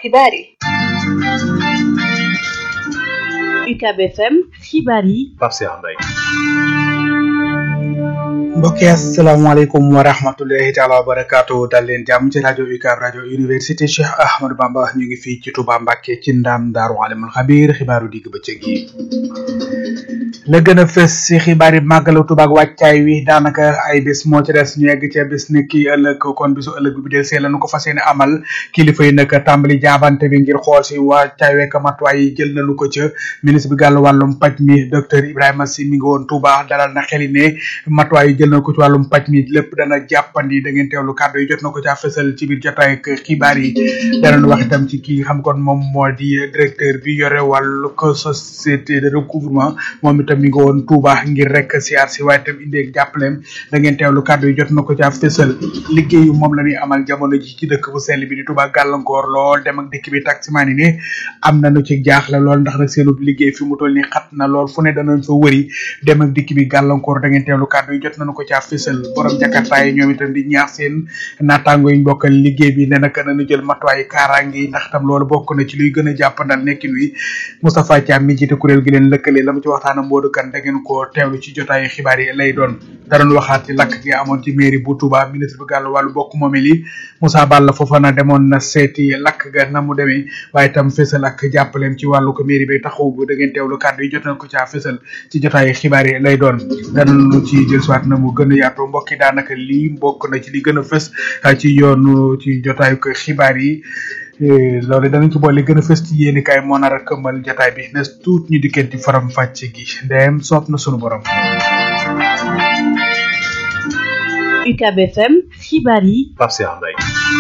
xibaar yi UCAB FM xibaar yi Pape Cheikh Mbaye mbokk yi asalaamaaleykum wa rahmatullahi taala wa barakaatu dal leen jàmm ci rajo UCAB rajo université Cheikh Ahmadou Bamba ñu ngi fii ci Touba Mbacke ci ndam Daaru Alimul Xabiir xibaaru digg bëccëg yi la gën a fës si xibaar yi màggalu Touba ak wàccaay wi daanaka ay bés moo ci des ñu yegg ca bés ni ki ëllëg kon bisu ëllëg bi del see lañu ko fas yéene amal kilifa yi nag tàmbali jaabante bi ngir xool si wàccaay wekk matuwaay yi jël nañu ko ca ministre bi gàllu wàllum paj mi docteur Ibrahima Sy mi ngi woon Touba dalal na xeli ne matuwaay yi jël na ko ci wàllum paj mi lépp dana jàppandi da ngeen teewlu kàddu yi jot na ko caa fësal ci biir jotaay ak xibaar yi danañ wax itam ci kii xam kon moom moo di directeur bi yore wàllu ko société de recouvrement moom itam mi ngi woon Touba ngir rek siyaar si waaye itam indi ak jàppaleem da ngeen teewlu kàddu yi jot na ko caa fësal liggéeyu moom la ñuy amal jamono ji ci dëkk bu sell bi di Touba gàllankoor lool dem ak dëkk bi taximaan yi ne am nañu ci jaaxle lool ndax nag seenu liggéey fi mu toll nii xat na lool fu ne danañ fa wëri dem ak dikk bi gàllankoor da ngeen teewlu kàddu yi jot nañu ko caa fësal borom jakarta yi ñoom itam di ñaax seen naataango yi bokkal liggéey bi ne naka nañu jël matuwaay kaaraange yi ndax tam loolu bokk na ci luy gën a jàppandal nekkin wi Moustapha Thiam mi jiite kuréel gi leen lëkkale la mu ci waxtaan ak Modou Kane da ngeen ko teewlu ci jotaayu xibaar yi lay doon danañ waxaat ci lakk gi amoon ci mairie bu Touba ministre bi gàllu wàllu bokk moomel yi Moussa Balla Fofana demoon na seeti lakk ga na mu demee waaye itam fësal ak jàppaleem ci wàllu ko mairie bi taxaw bu da ngeen teewlu kàddu yi jot nañ ko caa fësal ci jotaayu xibaar yi lay doon danañu ci jël siwaat na mu gën a yaatu mbokk yi daanaka lii mbokk na ci li gën a fës ci yoonu ci jotaayu ko xibaar yi loolu danañ ci boole gën a fës ci yéeni kaay moo nar a këmmal jotaay bi ne tuut ñu dikkeen ci faram fàcc gi ndeyam soob na sunu borom UCAB FM xibaar yi Pape Cheikh Mbaye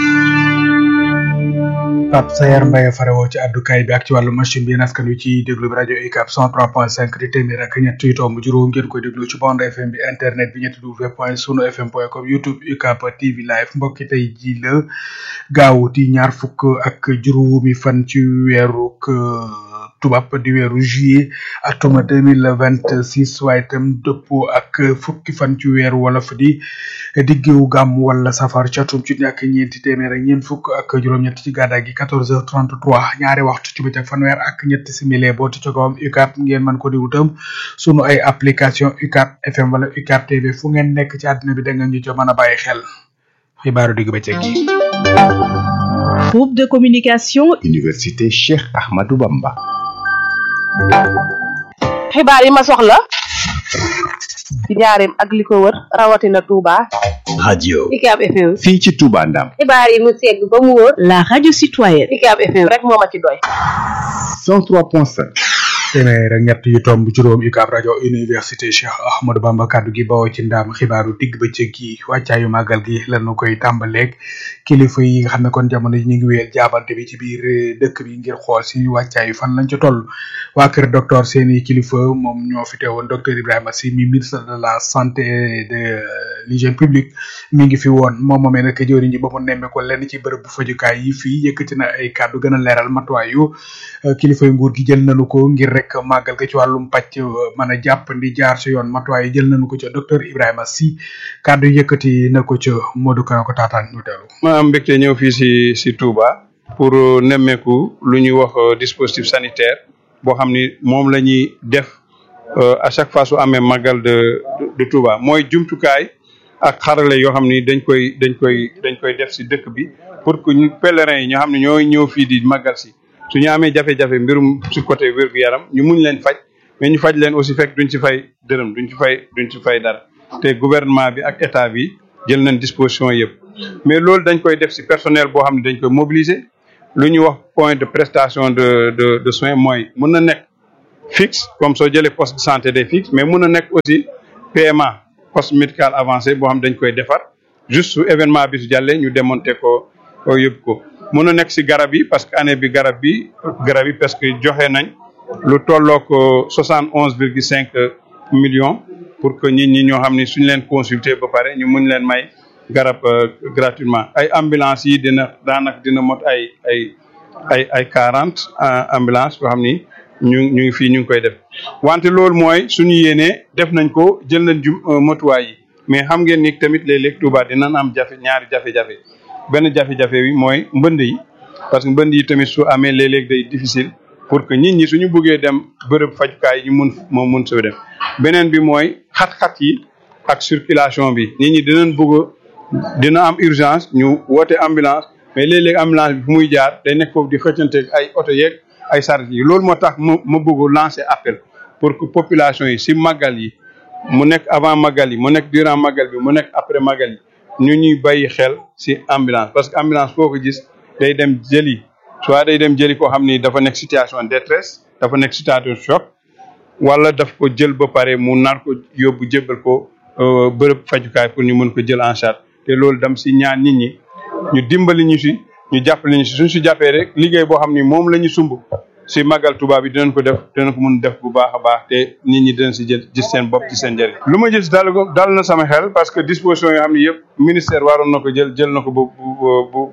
Pape Sayar Mbaye farewoo ci àddukaay bi ak ci wàllu machine bi askan wi ci déglu bi rajo UCAB 103.5 di téeméer ak ñett yu tomb juróom ngeen koy déglu ci bande FM bi internet bi ñetti w point sunu fm point com youtube UCAB TV live mbokki tey ji la gaaw di ñaar fukk ak juróomi fan ci weeru tubaab di weeru juillet atuma deux mille vingt six waaye itam dëppoo ak fukki fan ci weeru wolof di diggewu gàmm wala safar ci atum ci ak ñeenti téeméer ak ñeent fukk ak juróom-ñett ci gàddaa gi quatorze heures trente trois ñaari waxtu ci bëccëg fanweer ak ñetti simili booti ci kawam UCAB ngeen mën ko déglu tam sunu ay application UCAB FM wala UCAB TV fu ngeen nekk ci àdduna bi da nga ñu ci mën a bàyyi xel xibaaru digg bëccëg gi. groupe de communication. université Cheikh Ahmadou Bamba. xibaar yi ma soxla ci njaareem ak li ko wër rawatina Touba. radio UCAB FM. fii ci Touba Ndam. xibaar yi mu segg ba mu wóor. la radio citoyenne. UCAB FM rek moo ma ci doy. 103.5. téeméer ak ñett yu tomb juróom UCAB rajo université Cheikh Ahmadou Bamba kaddu gi bawoo ci ndaam xibaaru digg bëccëg gi wàccaayu màggal gi lanu koy tàmbaleeg kilifa yi nga xam ne kon jamono ji ñu ngi wéyal jaabante bi ci biir dëkk bi ngir xool si wàccaayu fan lañ ci toll waa kër docteur seeni kilifa moom ñoo fi teewoon docteur Ibrahima Sy mi ministre de la santé et de l'hygiène publique mi ngi fi woon moom moomee nag jëwriñ ji ba mu nemme ko lenn ci bërëb bu fajukaay yi fii yëkkati na ay kàddu gën a leeral matuwaayu kilifa yu nguur gi jël nañu ko ngir rek màggal ga ci wàllum pàcc mën a jàppandi jaar si yoon matuwaay yi jël nañu ko ca docteur Ibrahima Sy kàddu yëkkati na ko ca Modou Kane ko taataan ñu teelu ma am mbégte ñëw fii si si Touba pour nemmeeku lu ñuy wax dispositif sanitaire boo xam ni moom la ñuy def à chaque fois su amee màggal de de Touba mooy jumtukaay ak xarale yoo xam ni dañ koy dañ koy dañ koy def si dëkk bi pour que ñu pèlerins yi ñoo xam ne ñooy ñëw fii di màggal si su ñu amee jafe-jafe mbirum si côté wér gu yaram ñu muñ leen faj mais ñu faj leen aussi fekk duñ ci fay dërëm duñ ci fay duñ ci fay dara te gouvernement bi ak état bi jël nañ disposition yëpp mais loolu dañ koy def si personnel boo xam ne dañ koy mobiliser lu ñuy wax point de prestation de de de soins mooy mun na nekk fixe comme soo jëlee poste de santé day fixe mais mun na nekk aussi PMA poste médical avancé boo xam dañ koy defar juste su événement bi su jàllee ñu démonter ko yóbbu ko mun na nekk si garab yi parce que année bi garab bi garab yi parce que joxe nañ lu tollook soixante onze virgule cinq millions pour que nit ñi ñoo xam ni suñ leen consulter ba pare ñu mun leen may garab gratuitement ay ambulance yi dina daanaka dina mot ay ay ay ay quarante ambulance yoo xam ni ñu ñu ngi fii ñu ngi koy def wante loolu mooy suñu yéenee def nañ ko jël nañ ju motuwaay yi mais xam ngeen ni tamit léeg-léeg Touba dinañ am jafe ñaari jafe-jafe benn jafe-jafe bi mooy mbënd yi parce que mbënd yi tamit su amee léeg-léeg day difficile pour que nit ñi suñu bëggee dem bërëb fajukaay ñu mun moom mun soo dem beneen bi mooy xat-xat yi ak circulation bi nit ñi dinañ bëgg dina am urgence ñu woote ambulance mais léeg-léeg ambulance bi fu muy jaar day nekk foofu di xëccante ay oto yeeg ay charrette yi loolu moo tax ma ma bëgg lancer appel pour que population yi si màggal yi mu nekk avant màggal yi mu nekk durant màggal bi mu nekk après màggal yi ñu ñuy bàyyi xel si ambulance parce que ambulance foo ko gis day dem jëli soit day dem jëli koo xam ni dafa nekk situation détresse dafa nekk situation choc wala daf ko jël ba pare mu nar ko yóbbu jébbal ko bërëb fajukaay pour ñu mën ko jël en charge te loolu dam si ñaan nit ñi ñu dimbali ñu si ñu jàppale ñu si suñ si jàppee rek liggéey boo xam ni moom la ñu sumb si màggal tubaab bi dinañ ko def dinañ ko mun def bu baax a baax te nit ñi dinañ si jël gis seen bopp ci seen njëriñ. lu ma gis dal ko dal na sama xel parce que disposition yoo xam ne yëpp ministère waroon na ko jël jël na ko ba bu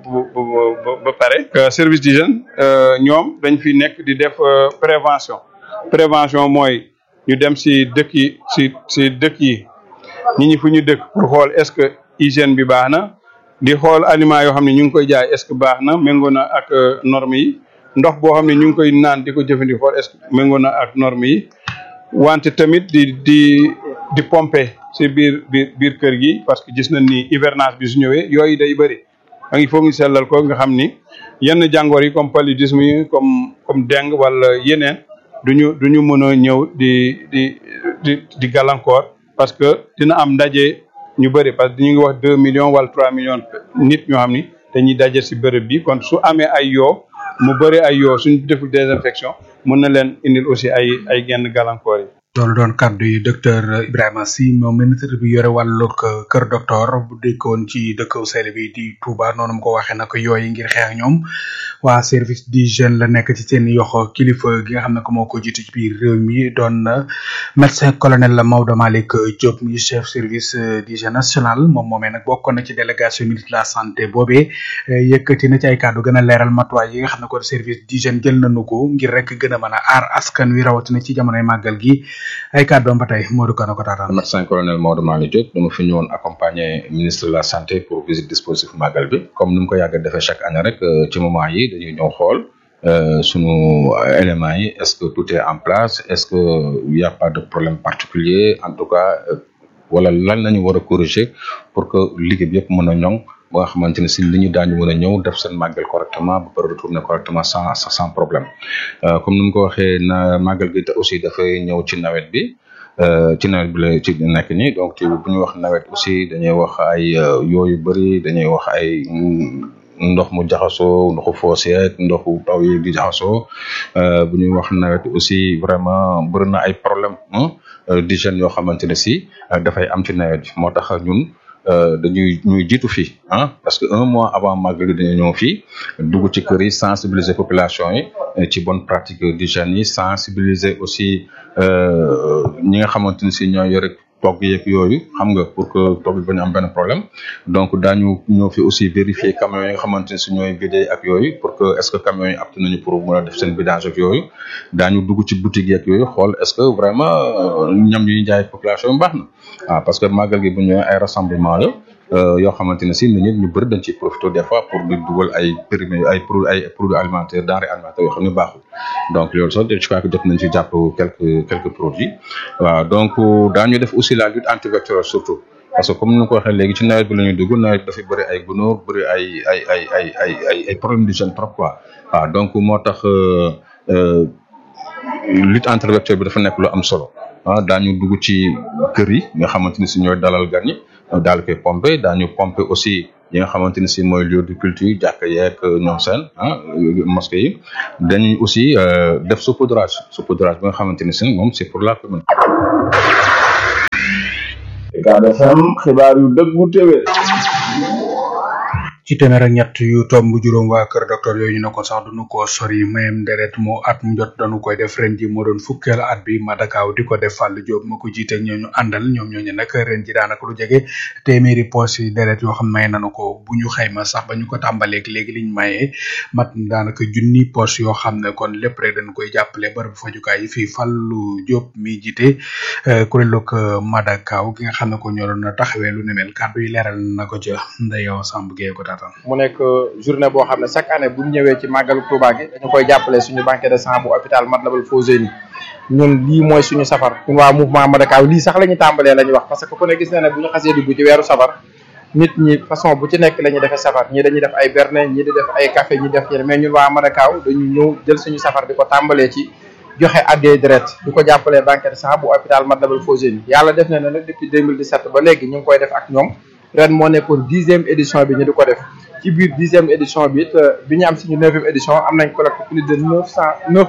bu ba pare. service d'hygiène ñoom dañ fi nekk di def prévention prévention mooy ñu dem si dëkk yi si si dëkk yi nit ñi fu ñu dëkk pour xool est-ce que hygiène bi baax na di xool aliments yoo xam ne ñu ngi koy jaay est-ce que baax na méngoo na ak normes yi. ndox boo xam ne ñu ngi koy naan di ko jëfandikoo est-ce que méngoo na ak normes yi wante tamit di di di pomper si biir biir biir kër gi parce que gis nañ ni hivernage bi su ñëwee yooyu day bëri da ngi foog ñu sellal ko nga xam ni yenn jàngoor yi comme paludisme yi comme comme dengue wala yeneen duñu duñu mën a ñëw di di di di gàllankoor parce que dina am ndaje ñu bëri parce que ñu ngi wax deux millions wala trois millions nit ñoo xam ni dañuy daje si bërëb bi kon su amee ay yoo mu bëri ay yoo suñ deful désinfection mën na leen indil aussi ay ay genn gàllankoor yi. loolu doon kàddu yi docteur Ibrahima Sy moom ministre bi yore wàllug kër docteur bu dëkkoon ci dëkk sell bi di Touba noonu mu ko waxee nag yooyu ngir xeex ak ñoom waa service d'hygiène la nekk ci seen yoxo kilifa gi nga xam ne ko moo ko jiitu ci biir réew mi doon médecin colonel Maodo Malick Diop mi chef service d'hygiène national moom moomee nag bokkoon na ci délégation ministre de la santé boobee yëkkati na ci ay kàddu gën a leeral matuwaay yi nga xam ne ko service d'hygiène jël nañu ko ngir rek gën a mën a aar askan wi rawatina ci jamonoy màggal gi ay kàddoom ba tey Modou Kane ko taataan. médecin colonel Maodo Malick Diop dama fi ñëwoon accompagner ministre de la santé pour visite dispositif màggal bi comme ni mu ko yàgg a defee chaque année rek ci moment yi dañuy ñëw xool sunu éléments yi est-ce que tout est en place est-ce que y a pas de problème particulier en tout cas wala lan lañu war a corriger pour que liggéey bi yëpp mën a ñoŋ ba nga xamante ne si li ñu daañu mën a ñëw def seen màggal correctement ba pare retourner correctement sans sans problème comme ni mu ko waxee na màggal gi aussi dafay ñëw ci nawet bi ci nawet bi la ci nekk nii donc ci bu ñuy wax nawet aussi dañuy wax ay yooyu bëri dañuy wax ay ndox mu jaxasoo ndoxu foos yeeg ndoxu taw yi di jaxasoo bu ñuy wax nawet aussi vraiment bëri na ay problème d'hygiène yoo xamante ne si dafay am ci nawet bi moo tax ñun dañuy ñuy jiitu fii ah parce que un mois avant màggal gi dañu ñëw fii dugg ci kër yi sensibiliser population yi ci bonne pratique d'hygiène yi sensibiliser aussi ñi nga xamante ne si ñoo yore togg yeeg yooyu xam nga pour que togg bi bañu am benn problème donc daañu ñëw fi aussi vérifier camions yi nga xamante ne si ñooy vidé ak yooyu pour que est-ce que camions yi apte nañu pour mën a def seen vidage ak yooyu daañu dugg ci boutique yeeg yooyu xool est-ce que vraiment ñam yi ñu jaay population yi baax na waaw parce que màggal gi bu ñëwee ay rassemblement la yoo xamante ne si nit ñi ñu bëri dañ ciy profité des fois pour di dugal ay périmé ay produits ay produits alimentaires denrées alimentaires yoo xam ne baaxul donc loolu sax je crois que jot nañ ci jàpp quelques quelques produits waaw donc daañu def aussi la lutte antivectorielle surtout parce que comme ni ko waxee léegi ci nawet bi la ñuy dugg nawet bi dafay bëri ay gunóor bëri ay ay ay ay ay ay ay problème d'hygiène trop quoi waaw donc moo tax lutte antivectorielle bi dafa nekk lu am solo ah daañu dugg ci kër yi nga xamante ni si ñooy dalal gan yi daal koy pomper daañu pomper aussi yi nga xamante ni si mooy lieu de culture jàkka yeeg ñoom seen ah mosquée yi dañuy aussi def saupoudrage saupoudrage bi nga xamante ni si moom c'est pour la commune. Ucab FM xibaar yu dëggu téwé ci téeméer ak ñett yu tomb juróom waa kër docteur yooyu ñu ne ko sax duñu ko sori mayem deret moo at mu jot dañu koy def ren ji moo doon fukkeel at bi madakaaw di ko def fàll jóob ma ko jiite ñooñu àndal ñoom ñooñu nag ren ji daanaka lu jege téeméeri poche yi deret yoo xam may nañu ko bu ñu xayma sax ba ñu ko tàmbaleeg léegi liñ mayee mat daanaka junni poche yoo xam ne kon lépp rek dañ koy jàppale barabu fajukaay yi fii fàllu jóob mi jiite kuréelug madakaaw gi nga xam ne ko ñoo doon taxawee lu ne mel kàddu yi leeral na ko ca ndeyow Samb Gueye ko taataan mu nekk journée boo xam ne chaque année bu ñu ñëwee ci màggalu Touba gi dañu koy jàppale suñu banque de sang bu hôpital Matlaboul Fawzeyni ñun lii mooy suñu safar ñun waa mouvement Madakaw lii sax la ñu tàmbalee la ñu wax parce que ku ne gis na ne bu ñu xasee dugg ci weeru safar nit ñi façon bu ci nekk la ñuy defee safar ñii dañuy def ay berne ñii di def ay café ñi def yeneen mais ñun waa Madakaw dañu ñëw jël suñu safar di ko tàmbalee ci joxe addee deret di ko jàppalee banque de sang bu hôpital Matlaboul Fawzeyni yàlla def na ne nag depuis 2017 ba léegi ñu ngi koy def ak ñoom ren moo nekkoon dixième édition bi ñu di ko def ci biir dixième édition bi it bi ñu am suñu neuvième édition am nañ collecte plus de neuf cent neuf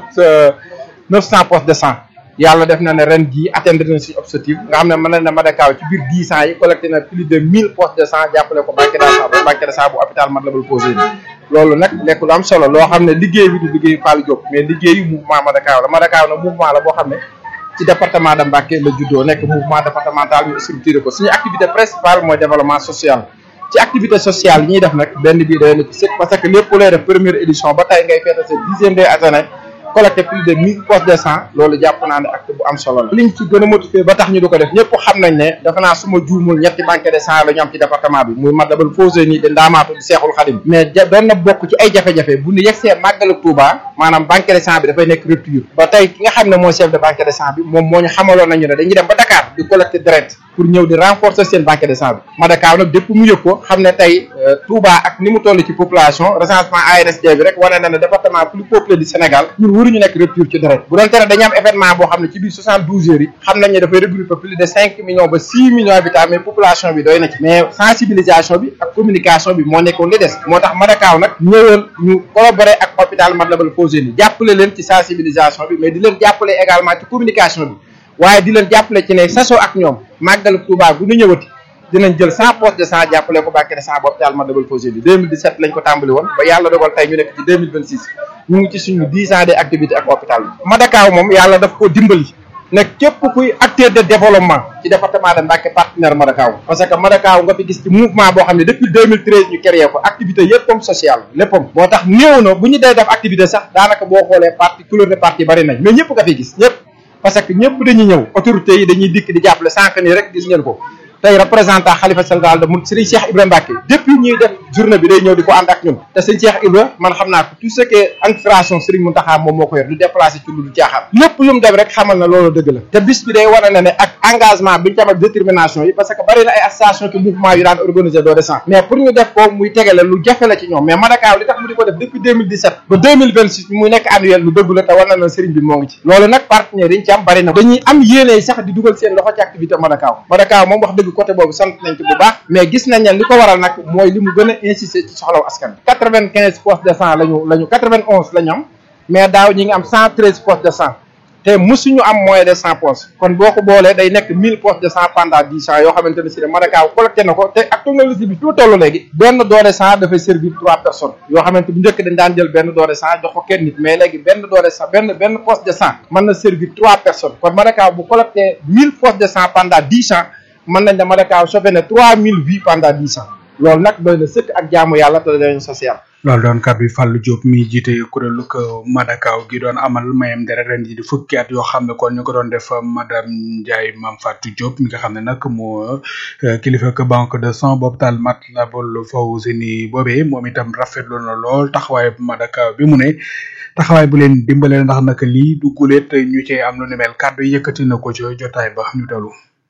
neuf cent postes de sang yàlla def na ne ren jii atteindre na suñu objectif nga xam ne mën na ne Madakaw ci biir dix ans yi collecté na plus de mille postes de sang jàppale ko banque de sang banque de sang bu hôpital Matlaboul Fawzeyni loolu nag nekk lu am solo loo xam ne liggéey bi du liggéey Fallou Diop mais liggéeyu mouvement Madakaw la Madakaw na mouvement la boo xam ne ci département de Mbacké la juddoo nekk mouvement départemental ñu structuré ko suñu activité principale mooy développement social ci activité sociale yi ñuy def nag benn bii day na ci sëkk parce que lépp lay def première édition ba tey ngay feete sa dixième des années collecté plus de mille postes de sang loolu jàpp naa ne acte bu am solo la liñ ci gën a motivé ba tax ñu di ko def ñëpp xam nañ ne dafa naa suma juumul ñetti banque de sang la ñu am ci département bi muy Matlaboul Fawzeyni de Ndaamaatu di Seexul Xadim mais doon na bokk ci ay jafe-jafe bu ñu yegsee màggal Touba maanaam banque de sang bi dafay nekk rupture ba tey ki nga xam ne mooy chef de banque de sang bi moom moo ñu xamaloon nañu ne dañuy dem ba Dakar di collecté direct pour ñëw di renforcer seen banque de sang bi Madakaw nag dépp mu yëg ko xam ne tey Touba ak ni mu toll ci population recensement ANSD bi rek wane na ne département plus peuplé du Sénégal ñun waruñu nekk rupture ci deret bu doon tere dañu am événement boo xam ne ci biir soixante douze heures yi xam nañ ne dafay regrouper plus de cinq millions ba six millions habitants mais population bi doy na ci mais sensibilisation bi ak communication bi moo nekkoon li des moo tax Madakaw nag ñëwoon ñu collaborer ak hôpital Matlaboul Fawzeyni jàppale leen ci sensibilisation bi mais di leen jàppale également ci communication bi waaye di leen jàppale ci ne sasoo ak ñoom màggalu Touba gu ñu ñëwati dinañ jël cent postes de sang jàppale ko banque de sang bu hôpital Matlaboul Fawzeyni 2017 lañ ko tàmbali woon ba yàlla dogal tey ñu nekk ci 2026 ñu ngi ci suñu dix ans de activité ak hôpital bi Madakaw moom yàlla daf ko dimbali ne képp kuy acteur de développement ci département de Mbacké partenaire Madakaw parce que Madakaw nga fi gis ci mouvement boo xam ne depuis 2013 ñu créé ko activité yëppam sociale léppam moo tax néew na bu ñu dee def activité sax daanaka boo xoolee parti couleur de parti bari nañ mais ñëpp nga fi gis ñëpp parce que ñëpp dañuy ñëw autorités yi dañuy dikk di jàppale sànq nii rek gis ngeen ko tey représentant xalifa général de Mouride Serigne Cheikh Ibrahima Mbacké depuis ñuy def journée bi day ñëw di ko ànd ak ñun te Serigne Cheikh Ibrahima man xam naa ko tout ce qui est administration Serigne Mountakha moom moo ko yor du déplacé ci lu du caaxaan lépp lu mu dem rek xamal na loolu dëgg la te bis bi day wane na ne ak engagement bi ñu tam ak détermination yi parce que bari na ay association ki mouvement yu daan organiser doo descend mais pour ñu def ko muy tegale lu jafe la ci ñoom mais Madakaw li tax mu di ko def depuis 2017 ba 2026 muy nekk annuel lu dëgg la te war na na Serigne bi moo ngi ci loolu nag partenaires yi ñu ci am bari na dañuy am yéene sax di dugal seen loxo ci activité Madakaw Madakaw moom wax dëgg côté boobu sant nañ ci bu baax mais gis nañ ne li ko waral nag mooy li mu gën a insister ci soxlaw askan bi quatre vingt quinze postes de sang lañu lañu quatre vingt onze la ñu am mais daaw ñi ngi am cent treize postes de sang te musuñu am moins de cent postes kon boo ko boolee day nekk mille postes de sang pendant dix ans yoo xamante ne si ne Madakaw collecté na ko te ak technologie bi fi mu toll léegi benn don de sang dafay servir trois personnes yoo xamante bu njëkk dañ daan jël benn don de sang jox ko kenn nit mais léegi benn don de sang benn benn poste de sang mën na servir trois personnes kon Madakaw bu collecté mille postes de sang pendant dix ans mën nañ ne Madakaw sauvé na trois mille vies pendant dix ans loolu nag doy na sëkk ak jaamu yàlla te dañu social loolu doon kàddu Fallou Diop mi jiite kuréelu ko Madakaw gi doon amal mayam deret ren ji di fukki at yoo xam ne kon ñu ko doon def madame Ndiaye Mame Fatou Diop mi nga xam ne nag moo kilifa ko banque de sang boobu taal Matlaboul Fawzeyni boobee moom itam rafetlu na lool taxawaay Madakaw bi mu ne taxawaay bu leen dimbale ndax nag lii du guleet ñu cee am lu ni mel kàddu yëkkati na ko ci jotaay ba ñu dalu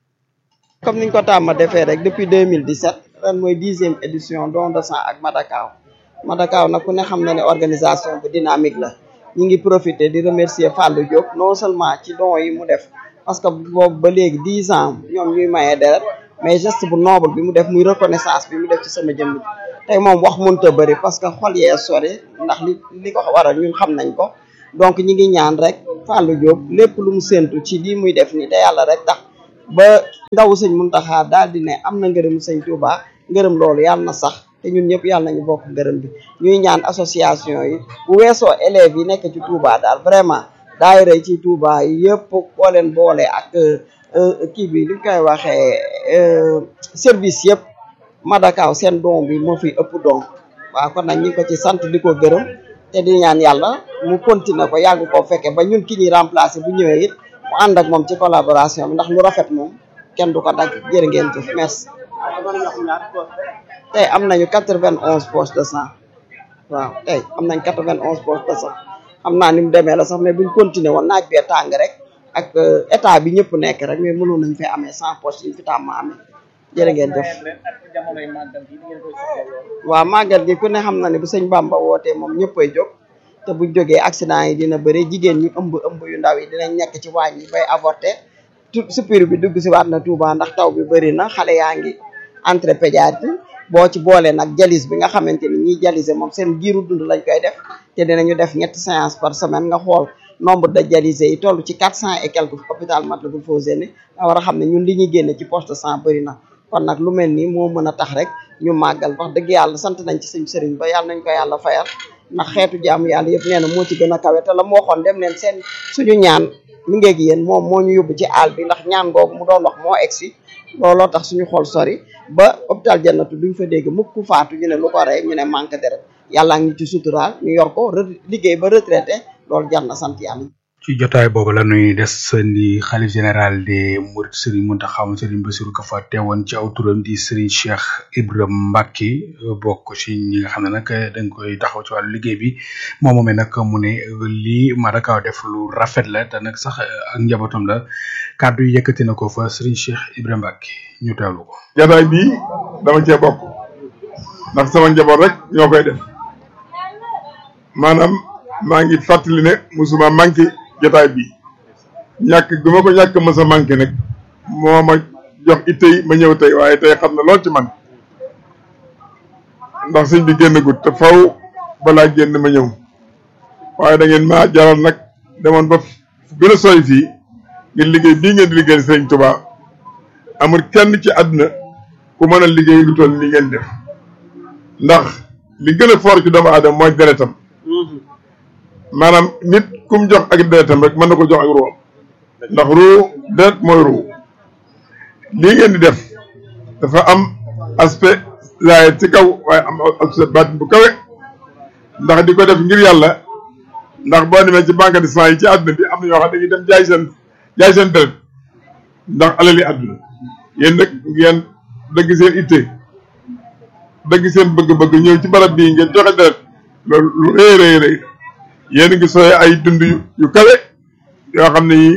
comme niñ ko tàmm defee rek depuis 2017 ren mooy dixième édition don de sang ak Madakaw Madakaw nag ku ne xam na ne organisation bu dynamique la ñu ngi profiter di remercier Fallou Diop non seulement ci don yi mu def parce que boobu ba léegi dix ans ñoom ñuy mayee deret mais geste bu noble bi mu def muy reconnaissance bi mu def ci sama jëmm ji tey moom wax mënta bëri parce que xol yee sori ndax li li ko waral ñun xam nañ ko donc ñi ngi ñaan rek Fallou Diop lépp lu mu séntu ci lii muy def ni te yàlla rek tax ba ndaw sëñ Muntaxa daal di ne am na ngërëm sëñ Touba ngërëm loolu yàlla na sax te ñun ñëpp yàlla nañu bokk ngërëm bi ñuy ñaan association yi bu weesoo élèves yi nekk ci Touba daal vraiment daayira yi ci Touba yi yëpp boo leen boole ak kii bi li ñu koy waxee service yëpp Madakaw seen don bi moo fi ëpp don waaw kon nag ñu ngi ko ci sant di ko gërëm te di ñaan yàlla mu continuer ko yàgg koo fekke ba ñun ki ñuy remplacer bu ñëwee it mu ànd ak moom ci collaboration bi ndax lu rafet moom kenn du ko dagg jërë ngeen jëf merci tey am nañu quatre vingt onze poches de sang waaw tey am nañ quatre vingt onze poches de sang xam naa ni mu demee la sax mais buñ continuer woon naaj bee tàng rek ak état bi ñëpp nekk rek mais mënoon nañ fee amee cent poches yi ñu fi tàmm amee jërë ngeen jëf waaw màggal gi ku ne xam na ne bu sëñ Bamba wootee moom ñëppay jóg te bu jógee accident yi dina bëri jigéen ñi ëmb ëmb yu ndaw yi dinañ nekk ci waañ yi bay avorté tout supir bi dugg si waat na Touba ndax taw bi bëri na xale yaa ngi entré pédiatrie boo ci boolee nag jalis bi nga xamante ni ñiy jalise moom seen giiru dund lañ koy def te dinañu def ñetti séance par semaine nga xool nombre de dialysés yi toll ci quatre cent et quelques hôpital Matlaboul Fawzeyni nga war a xam ne ñun li ñuy génne ci poste de sang bëri na kon nag lu mel nii moo mën a tax rek ñu màggal wax dëgg yàlla sant nañ ci suñu sëriñ ba yàlla nañ ko yàlla fayal ndax xeetu jaamu yàlla yëpp nee na moo ci gën a kawe te la mu waxoon dem leen seen suñu ñaan mi ngeeg yéen moom moo ñu yóbbu ci àll bi ndax ñaan googu mu doon wax moo egsi looloo tax suñu xol sori ba hôpital jannatu duñ fa dégg mukk faatu ñu ne lu ko rey ñu ne manque deret yàlla ngi ci suturaal ñu yor ko liggéey ba retraité loolu jar na sant yàlla ci jotaay boobu la nuy des ni xalif général des Mourides Serigne Mountakha Serigne Bassirou ka fa teewoon ci aw turam di Serigne Cheikh Ibrahima Mbacke bokk ci ñi nga xam ne nag dañ koy taxaw ci wàllu liggéey bi moom moomee nag mu ne lii Madakaw def lu rafet la te nag sax ak njabootam la kàddu yi yëkkati na ko fa Serigne Cheikh Ibrahima Mbacke ñu teewlu ko. jotaay bii dama cee bokk ndax sama njaboot rek ñoo koy def maanaam maa ngi fàttali ne musuma manqué jotaay bi ñàkk bi ma ko ñàkk ma sa manqué nag moo ma jox itte yi ma ñëw tey waaye tey xam na lool ci man ndax sëñ bi génn gut te faw balaa génn ma ñëw waaye da ngeen maa jaral nag demoon ba gën a sooy fii ngir liggéey bii ngeen di liggéey sëñ Tuba amul kenn ci àdduna ku mën a liggéey lu toll ni ngeen def ndax li gën a foor ci doomu aadama mooy deretam maanaam nit kum jox ak deretam rek mën na ko jox ak ruuam ndax ruu deret mooy ruu lii ngeen di def dafa am aspect laay ci kaw waaye am aspect baatin bu kawe ndax di ko def ngir yàlla ndax boo demee ci banque de sang yi ci àdduna bi am na ñoo xam dañuy dem jaay seen jaay seen deret ndax alali àdduna yéen nag ngeen dëgg seen itte dëgg seen bëgg-bëgg ñëw ci barab bii ngeen joxe deret loolu lu rëy rëy rëy yéen ngi sooy ay dund yu kawe yoo xam ne yi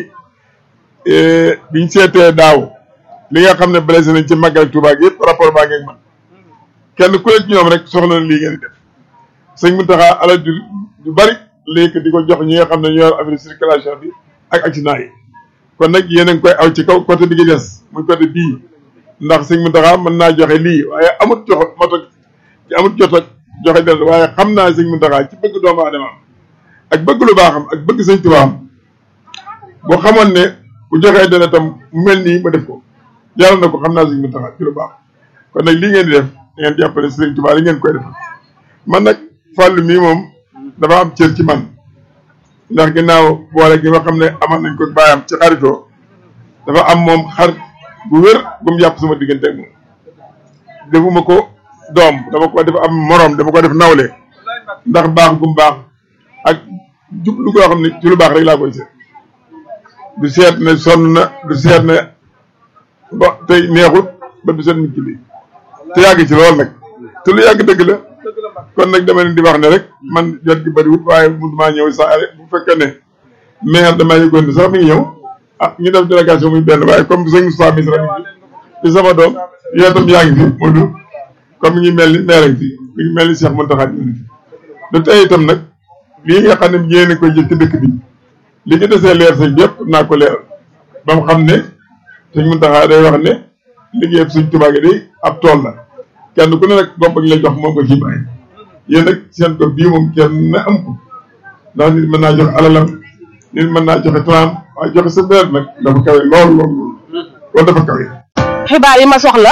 biñ seetee daaw li nga xam ne blessé nañ ci màggal Tuubaa gi yëpp rapport baa ngeeg man kenn ku ne ci ñoom rek soxla na lii ngeen di def sëñ Mountakha alal ju ju bari léegi di ko jox ñi nga xam ne ñoo yor affaire circulation bi ak accident yi kon nag yéen a ngi koy aw ci kaw côté bi gi des muy côté bii ndax sëñ Mountakha mën naa joxe lii waaye amut jox mot ak amut jot ak joxe del waaye xam naa sëñ Mountakha ci bëgg doomu aadama ak bëgg lu baaxam ak bëgg sëñ Tuubaa boo xamoon ne bu joxee dana tam mu mel nii ma def ko yàlla na ko xam naa sëñ Mountakha ci lu baax kon nag lii ngeen di def da ngeen jàppale sëñ Tuubaa li ngeen koy def man nag fàllu mii moom dafa am cër ci man ndax ginnaaw boole gi nga xam ne amal nañ ko baayam ci xaritoo dafa am moom xar bu wér bu mu jàpp sama diggante ak moom defuma ko doom dama ko def am moroom dama ko def nawle ndax baax gum baax ak jublu goo xam ne ci lu baax rek laa koy seet du seet ne sonn na du seet ne ba tey neexut ba du seet nit ki lii te yàgg ci lool nag te lu yàgg dëgg la kon nag dama leen di wax ne rek man jot gi bëriwut waaye mënumaa ñëw saa bu fekkee ne maire damaa yëgoon ne sax mi ngi ñëw ah ñu def délégation muy benn waaye comme sëñ Moustapha Misra mi fi sama doom yow itam yaa ngi fi Modou comme mi ngi mel ni maire ngi fi mi ngi mel ni Cheikh Mountakha ñu ngi fi du tey itam nag lii nga xam ne yéen a koy jëf ci dëkk bi li ci desee leer sëñ bi yëpp naa ko leeral ba mu xam ne sëñ Mountakha day wax ne liggéey suñ Tuubaa gi day ab tool la kenn ku ne nag bopp ak la jox moom ko ci bàyyi yéen nag seen ko bii moom kenn na am ko ndax nit mën naa jox alalam nit mën naa joxe tram waaye joxe sa beer nag dafa kawe lool lool lool dafa kawe. xibaar yi ma soxla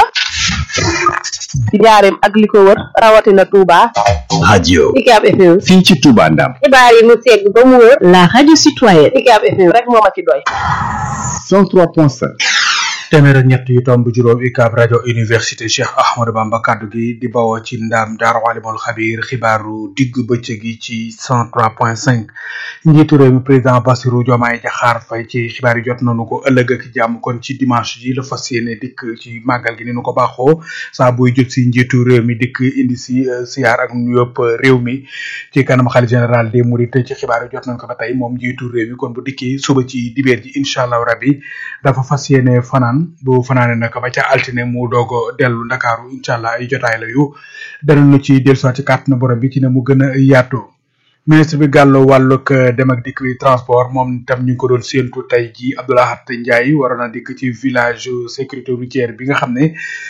ci njaareem ak li ko wër rawatina Touba. radio UCAB FM. fii ci Touba Ndam xibaar yi mu segg ba mu wër. la radio citoyenne. UCAB FM rek moo ma ci doy. 103.5 téeméer ak ñett yu tomb juróom UCAB rajo université Cheikh Ahmadou Bamba kaddu gi di bawoo ci ndaam Daaru Alimul Xabiir xibaaru digg bëccëg gi ci 103.5 njiitu réew mi président Bassirou Diomaye Diakhar Faye ci xibaar yi jot nañu ko ëllëg ak jàmm kon ci dimanche ji la fas yéene dikk ci màggal gi ni nu ko baaxoo saa buy jot si njiitu réew mi dikk indi si siyaar ak nu yëpp réew mi ci kanam xalif général des Mourides ci xibaar yi jot nañu ko ba tey moom njiitu réew mi kon bu dikkee suba ci dibeer ji incha allah rabbi dafa fas yéene fanaan bu fanaane nag ba ca altine mu doog dellu ndakaaru incha allah ay jotaay la yu danañu ci dellusiwaat ci kàttanu borom bi ci ne mu gën a yaatu ministre bi gàllu wàllug dem ak dikk bi transport moom tam ñu ngi ko doon séentu tey ji Abdoulahat Ndiaye waroon a dikk ci village sécurité routière bi nga xam ne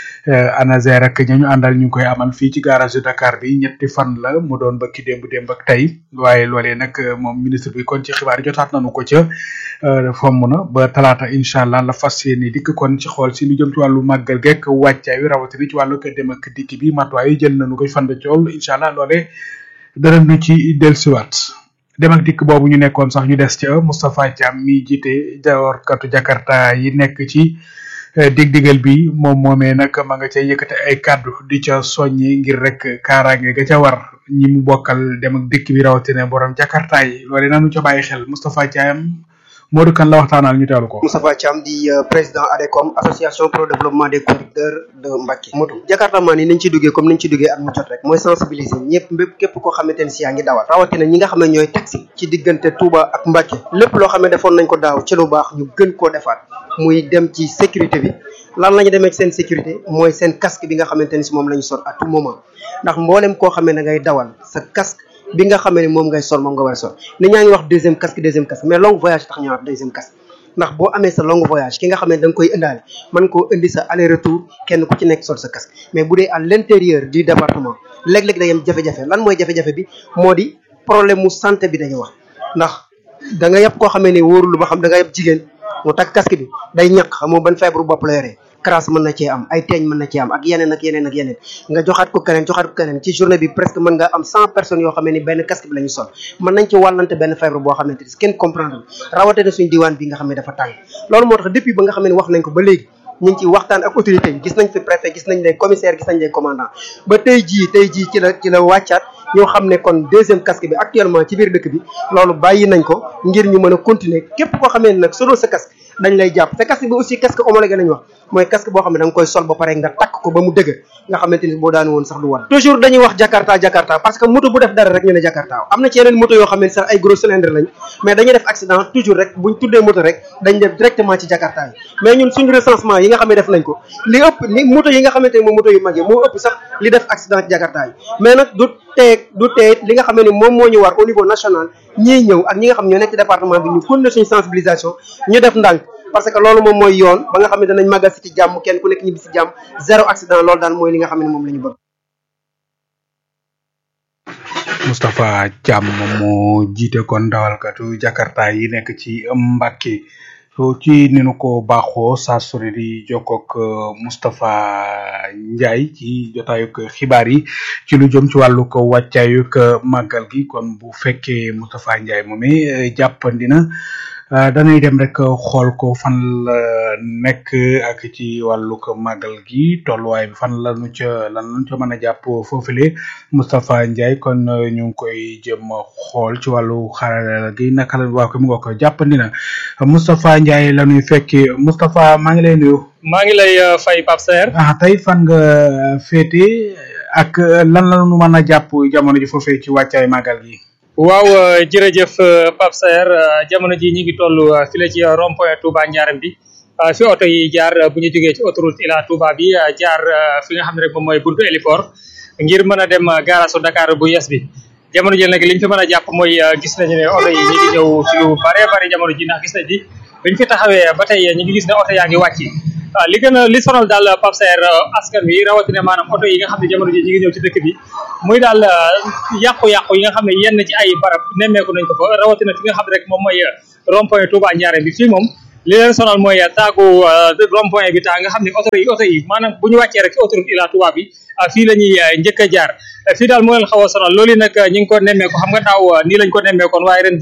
ANASER ak ña ñu àndal ñu ngi koy amal fii ci garage de Dakar bi ñetti fan la mu doon bëkki démb démb ak tey waaye loolee nag moom ministre bi kon ci xibaar yi jotaat nañu ko ca fomm na ba talaata incha allah la fas yéene dikk kon ci xool si lu jëm ci wàllu màggal gekk wàccaay wi rawatina ci wàllu dem ak dikk bi matuwaay yi jël nañu koy fan de cool incha allah loolee dara nu ci dellusiwaat dem ak dikk boobu ñu nekkoon sax ñu des ca Moustapha Thiam mi jiite jaworkatu Jakarta yi nekk ci dig-digal bi moom moomee nag ma nga ca yëkkate ay kàddu di ca soññi ngir rek kaaraange ga ca war ñi mu bokkal dem ak dikk bi rawatina borom Jakarta yi loole nanu ca bàyyi xel Moustapha Thiam Modou kan la waxtaanal ñu teewlu ko. Moustapha Thiam di président ADECOM association pour le développement des conducteurs de Mbacké. moto Jakarta maan yi nañ ci duggee comme niñ ci duggee at mu jot rek mooy sensibiliser ñëpp mbépp képp koo xamante ne si yaa ngi dawal rawatina ñi nga xam ne ñooy taxi ci diggante Touba ak Mbacké lépp loo xam ne defoon nañ ko daaw ci lu baax ñu gën koo defaat muy dem ci sécurité bi lan la ñu demee ci seen sécurité mooy seen casque bi nga xamante ni si moom la ñu sol à tout moment ndax mboolem koo xamee ne ngay dawal sa casque bi nga xamee ne moom ngay sol moom nga war a sol nit ñaa ngi wax deuxième casque deuxième casque mais long voyage tax ñu wax deuxième casque ndax boo amee sa long voyage ki nga xam ne da nga koy indaale mën koo indi sa aller retour kenn ku ci nekk sol sa casque mais bu dee à l'intérieur du département léeg-léeg day am jafe-jafe lan mooy jafe-jafe bi moo di problème mu santé bi dañu wax ndax da nga yëpp koo xamee ne wóorul ba xam da nga yëpp jigéen mu takk casque bi day ñàkk xamoo ban feebaru bopp la yoree crasse mën na cee am ay teeñ mën na cee am ak yeneen ak yeneen ak yeneen nga joxaat ko keneen joxaat ko keneen ci journée bi presque mën nga am cent personnes yoo xam ne ni benn casque bi la ñu sol mën nañ ci wàllante benn feebar boo xamante ni kenn comprendre rawatina suñu diwaan bi nga xam ne dafa tàng loolu moo tax depuis ba nga xam ne wax nañ ko ba léegi ñu ngi ci waxtaan ak autorité yi gis nañ fi préfet gis nañ les commissaires gis nañ les commandants ba tey jii tey jii ci la ci la wàccaat ñoo xam ne kon deuxième casque bi actuellement ci biir dëkk bi loolu bàyyi nañ ko ngir ñu mën a continuer képp koo xamee ne nag solo sa casque dañ lay jàpp te casque bi aussi casque homologué lañ wax mooy casque boo xam ne da nga koy sol ba pare nga takk ko ba mu dëgg nga xamante ni boo daan woon sax du war toujours dañuy wax jakarta jakarta parce que moto bu def dara rek ñu ne jakarta am na ci yeneen moto yoo xam ne sax ay gros cylindre lañ mais dañuy def accident toujours rek buñ tuddee moto rek dañ def directement ci jakarta yi mais ñun suñu recensement yi nga xam ne def nañ ko li ëpp li moto yi nga xamante ne moom moto yu mag yi moo ëpp sax li def accident ci jakarta yi mais nag du teeg du teeg li nga xam ne moom moo ñu war au niveau national ñiy ñëw ak ñi nga xam ñoo nekk ci département bi ñu continuer suñu sensibilisation ñu def ndànk parce que loolu moom mooy yoon ba nga xam ne danañ màggal si ci jàmm kenn ku nekk ñibbi si jàmm zéro accident loolu daal mooy li nga xam ne moom la ñu bëgg. Moustapha Thiam moom moo jiite kon dawalkatu Jakarta yi nekk ci Mbacké ci ni nu ko baaxoo saa su ne di jokkoog Moustapha Ndiaye ci jotaayug xibaar yi ci lu jëm ci wàllu ko wàccaayug màggal gi kon bu fekkee Moustapha Ndiaye moomee jàppandi na danay dem rek xool ko fan la nekk ak ci wàllu ko màggal gi tolluwaay bi fan la nu ca lan lañu ca mën a jàpp foofule Moustapha Ndiaye kon ñu ngi koy jëm xool ci wàllu xarala gi naka la waa ko mu nga ko jàppandi na Moustapha Ndiaye la ñuy fekki Moustapha maa ngi lay nuyu. maa ngi lay fay Pape Serre. ah tey fan nga féete ak lan la ñu mën a jàpp jamono ji foofee ci wàccaay màggal gi. waaw jërëjëf Pape Saer jamono ji ñi ngi toll fi la ci rond point Touba Ndiarème bi fi oto yi jaar bu ñu jógee ci autoroute Ila Touba bi jaar fi nga xam ne rek moom mooy buntu héliport ngir mën a dem gaarasu Dakar bu yes bi jamono ji nag li ñu fi mën a jàpp mooy gis nañu ne oto yi ñi ngi ñëw ci lu bare bare jamono ji ndax gis nañ di biñ fi taxawee ba tey ñi ngi gis ne oto yaa ngi wàcc waaw li gën a li sonal daal Pape Saer askan wi rawatina maanaam oto yi nga xam ne jamono ji ñi ngi ñëw ci dëkk bi muy daal yàqu-yàqu yi nga xam ne yenn ci ay barab nemmeeku nañ ko fa rawatina fi nga xam ne rek moom mooy rond point Touba Ndiarème bi fii moom li leen sonal mooy taagu rond point bi taa nga xam ne oto yi oto yi maanaam bu ñu wàccee rek ci autoroute Ila Touba bi fii la ñuy njëkk a jaar fii daal moo leen xaw a sonal loolu nag ñi ngi ko nemmeeku xam nga daaw nii lañ ko nemmeekoon waaye ren ji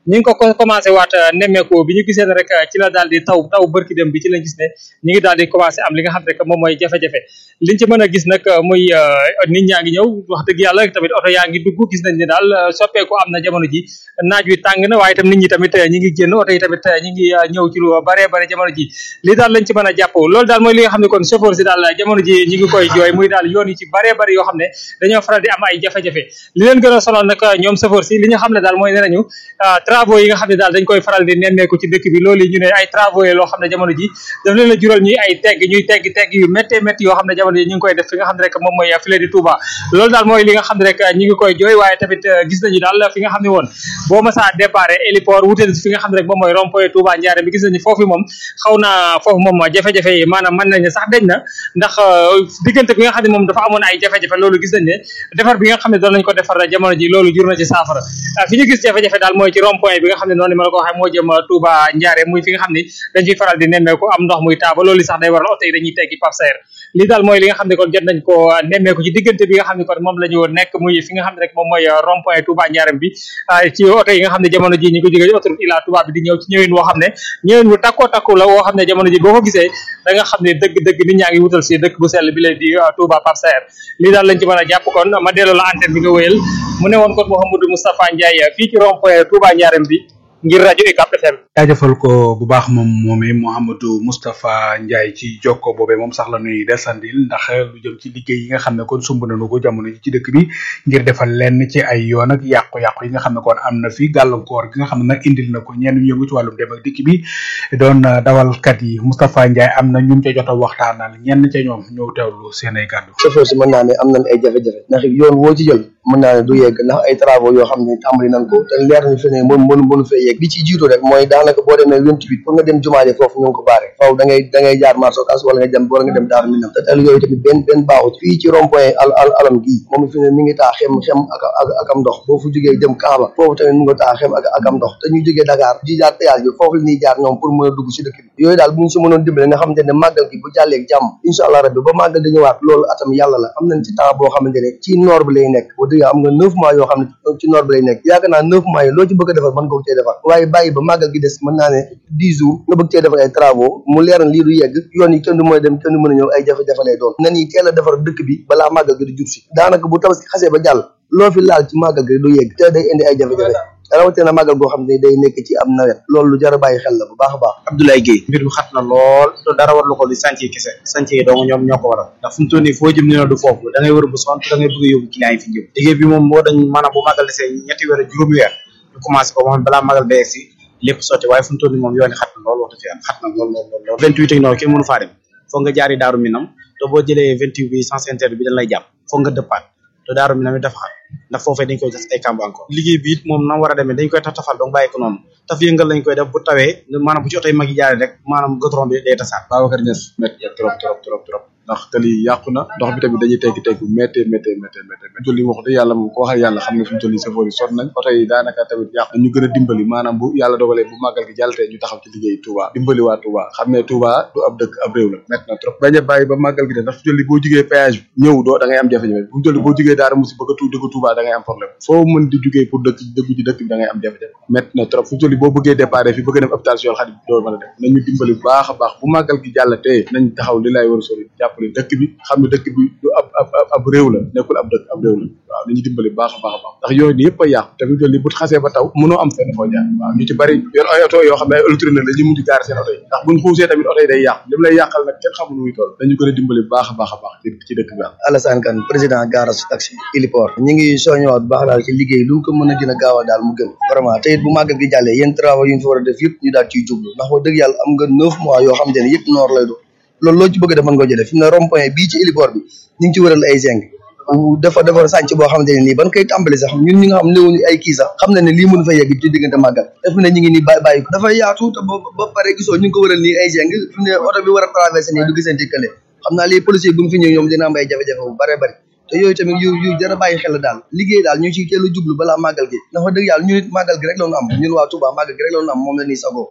ñi ngi ko ko commencé waat nemmeeku bi ñu gisee ne rek ci la daal di taw taw bërki dem bi ci lañ gis ne ñi ngi daal di commencé am li nga xam ne rek moom mooy jafe-jafe liñ ci mën a gis nag muy nit ñaa ngi ñëw wax dëgg yàlla tamit oto yaa ngi dugg gis nañ ne daal soppeeku am na jamono ji naaj wi tàng na waaye tam nit ñi tamit ñi ngi génn oto yi tamit ñi ngi ñëw ci lu bare bare jamono ji li daal lañ ci mën a jàpp loolu daal mooy li nga xam ne kon chauffeur si daal jamono ji ñi ngi koy jooy muy daal yoon yi ci bare bare yoo xam ne dañoo faral di am ay jafe-jafe li leen gën a sonal nag ñoom chauffeur si li ñu xam ne daal mooy ne nañu travaux yi nga xam ne daal dañ koy faral di nemmeeku ci dëkk bi loolu ñu ne ay travaux yi loo xam ne jamono ji daf leen a jural ñuy ay tegg ñuy tegg tegg yu méttee métti yoo xam ne jamono ji ñu ngi koy def fi nga xam ne rek moom mooy file di Touba loolu daal mooy li nga xam ne rek ñi ngi koy jooy waaye tamit gis nañu daal fi nga xam ne woon boo ma saa départ héliport wuteen fi nga xam ne rek moom mooy rond point Touba Ndiarème bi gis nañu foofu moom xaw na foofu moom jafe-jafe yi maanaam mën nañ ne sax deñ na ndax diggante bi nga xam ne moom dafa amoon ay jafe-jafe loolu gis nañ ne defar bi nga xam ne doon nañ ko defar jamono ji loolu jur na ci saafara fi ñu gis jafe-jafe daal mooy ci rond point bi nga xam ne noonu ma la ko waxee moo jëm Touba Ndiarème muy fi nga xam ne dañ ciy faral di nemmeeku am ndox muy taaba loolu sax day waral oto yi dañuy teggi Pape Saer li daal mooy li nga xam ne kon jot nañ ko nemmeeku ci diggante bi nga xam ne kon moom la ñu nekk muy fi nga xam ne rek moom mooy rond point Touba Ndiarème bi ci oto yi nga xam ne jamono ji ñu ko jógee autoroute Ila Touba bi di ñëw ci ñëwin woo xam ne ñëwin bu takkoo takku la woo xam ne jamono ji boo ko gisee da nga xam ne dëgg-dëgg nit ñaa ngi wutal si dëkk bu sell bi lay di Touba Pape Saer lii daal lañ ci mën a jàpp kon ma delloo la antenne bi nga wéyal mu ne woon kon Mouhamadou Moustapha Ndiaye fii ci rond point Touba Ndiarème bi ngir rajo UCAB FM jaajëfal ko bu baax moom moomee Mouhamadou Moustapha Ndiaye ci jokko boobee moom sax la nuy desandil ndax lu jëm ci liggéey yi nga xam ne kon sumb nañu ko jamono ji ci dëkk bi ngir defal lenn ci ay yoon ak yàqu-yàqu yi nga xam ne kon am na fi gàllankoor gi nga xam ne nag indil na ko ñenn ñu yëngu ci wàllum dem ak dikk bi doon dawalkat yi Moustapha Ndiaye am na ñun ca jot a waxtaanal ñenn ca ñoom ñëw teewlu seen ay kàddu chauffeur si mën naa ne am nañ ay jafe-jafe ndax yoon woo ci jël mën naa ne du yegg ndax ay travaux yoo xam ne tàmbali nañ ko te leer nañu fi ne mën mën mënu fee yegg bi ci jiitu rek mooy daanaka boo demee vingt-huit pour nga dem jumaaje foofu ñu ngi ko baare faw da ngay da ngay jaar marché Ocass wala nga dem wala nga dem daaru minam te tal yooyu tamit benn benn baaxut fii ci rond point al al alam gii moom fi ne mi ngi taa xem xem ak ak ak am ndox boo fu jógee dem Kaaba foofu tamit mu nga taa xem ak ak am ndox te ñu jógee Dakar di jaar péage bi foofu la ñuy jaar ñoom pour mën a dugg si dëkk bi yooyu daal bu ñu si mënoon dimbale nga xamante ne màggal gi bu jàlleeg jàmm incha allah rabbi ba màggal di ñëwaat loolu atam yàlla la am nañ ci temps boo xamante ne ci noor bi lay nekk boo dëgg am nga neuf mois yoo xam ne ci noor bi lay nekk yaakaar naa neuf mois yi loo ci bëgg a defar mën nga ko cee defar waaye bàyyi ba màggal gi des mën naa ne dix jours nga bëgg cee defar ay travaux mu leer na lii du yegg yoon yi kenn du mën a dem kenn du mën a ñëw ay jafe-jafe lay doon nan yi teel a defar dëkk bi balaa màggal gi di jub si daanaka bu tabaski xasee ba jàll loo fi laal ci màggal gi du yegg te day indi ay jafe-jafe rawatina màggal goo xam ne day nekk ci am nawet loolu lu jar a bàyyi xel la bu baax a baax Abdoulaye Guèye mbir mi xat na lool te dara war lu ko di chantier kese chantier yi dong ñoom ñoo ko waral ndax fu mu toll nii foo jëm ne du foofu da ngay wër bu sonn da ngay bëgg a yóbbu client yi fi jëm liggéey bi moom moo dañ maanaam bu màggal desee ñetti weer ak juróomi weer ñu commencé ko moom balaa màggal ba egsi lépp sotti waaye fu mu toll nii moom yoon yi xat na lool wax dëgg yàlla xat na lool lool lool lool vingt huit ak noonu kenn mënu faa dem foog nga jaari daaru minam te boo jëlee vingt huit bi sens interne bi dañ lay jàpp foog nga dëppaat te daaru minam it dafa xat ndax foofee dañ koy def ay kamb encore liggéey bi it moom na war a demee dañ koy taf tafal donc bàyyi ko noonu taf yëngal lañ koy def bu tawee maanaam bu ci oto yi mag yi jaaree rek maanaam goudron bi day tasaat Babacar Niass métti trop trop trop trop ndax tali yàqu na ndox bi tamit dañuy teggi tegg méttee méttee méttee méttee méttee jolli wax dëgg yàlla moom ko waxal yàlla xam ne fi mu toll nii safoor yi sot nañ oto yi daanaka tamit yàqu ñu gën a dimbali maanaam bu yàlla dogalee bu màggal gi jàllatee ñu taxaw ci liggéey Touba dimbali waa Touba xam ne Touba du ab dëkk ab réew la métti na trop bañ a bàyyi ba màggal gi de ndax fi mu toll nii boo jugee péage bi ñëw doo da ngay am jafe-jafe bu mu toll nii boo jugee daara musi bëgg a tu dëkk Touba da ngay am problème foo mën di jugee pour dëkk dëggu ci dëkk bi da ngay am jafe-jafe métti na trop fi mu toll nii boo bëggee départ fi bëgg a dem hôpital Cheikhoul Khadim doo mën a dem nañu dimbali bu baax a baax bu màggal gi jàllatee nañ taxaw li lay war a sori jàppale dëkk bi xam ne dëkk bi du ab ab ab réew la nekkul ab dëkk ab réew la waaw nañu dimbali bu baax a baax a baax ndax yooyu ni yëpp a yàqu te fi mu toll nii bu xasee ba taw mënoo am fenn foo jaar waaw ñu ci bari yor ay oto yoo xam ne ay électronique la ñu mujj gaar seen oto yi ndax buñ xuusee tamit oto yi day yàqu li mu lay yàqal nag kenn xamul nu muy toll dañu gën a dimbali bu baax a baax a baax ci ci dëkk bi daal Alassane Kane président garage taxi héliport ñu ngi soññewaat bu baax daal ci liggéey lu mu ko mën a gën a gaawal daal mu gën vraiment te it bu màggal gi jàllee yéen travaux yu ñu fa war a def yëpp ñu daal ciy jublu ndax wax dëgg yàlla am nga neuf mois yoo xam te ne yëpp noor lay doon loolu loo ci bëgg a def mën nga jëlee fi mu ne rond point bii ci héliport bi ñu ngi ci wëral ay zinc dafa dafa sànc boo xamante ne nii ban koy tàmbali sax ñun ñi nga xam néewuñu ay kii sax xam na ne lii mënu fa yegg ci diggante màggal def ne ñu ngi nii bàyyi bàyyi ko dafa yaatu te ba ba pare gisoo ñu ngi ko wëral nii ay zinc fi mu ne oto bi war a traversé nii du gisante kële xam naa lii policier bu mu fi ñëw ñoom dina am ay jafe-jafe bu bare bari te yooyu tamit yu yu jar a bàyyi xel la daal liggéey daal ñu ciy teel a jublu balaa màggal gi ndax wax dëgg yàlla ñun it màggal gi rek la ñu am ñun waa Touba màggal gi rek la ñu am moom la ñuy sagoo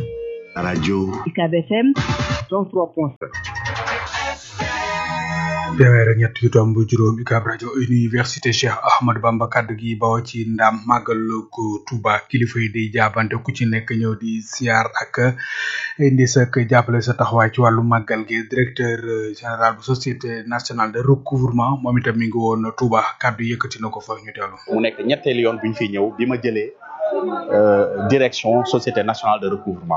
radio UCAB FM 103.7 téeméer ak ñett yu tomb juróom UCAB rajo université Cheikh Ahmadou Bamba kaddu gi bawoo ci ndam màggalu ko Touba kilifa yi di jaabante ku ci nekk ñëw di siyaar ak indi sa jàppale sa taxawaay ci wàllu màggal gi directeur général bu société nationale de recouvrement moom itam mi ngi woon Touba kaddu yëkkati na ko fa ñu teelu mu nekk ñetteelu yoon bu ñu fi ñëw bi ma jëlee direction société nationale de recouvrement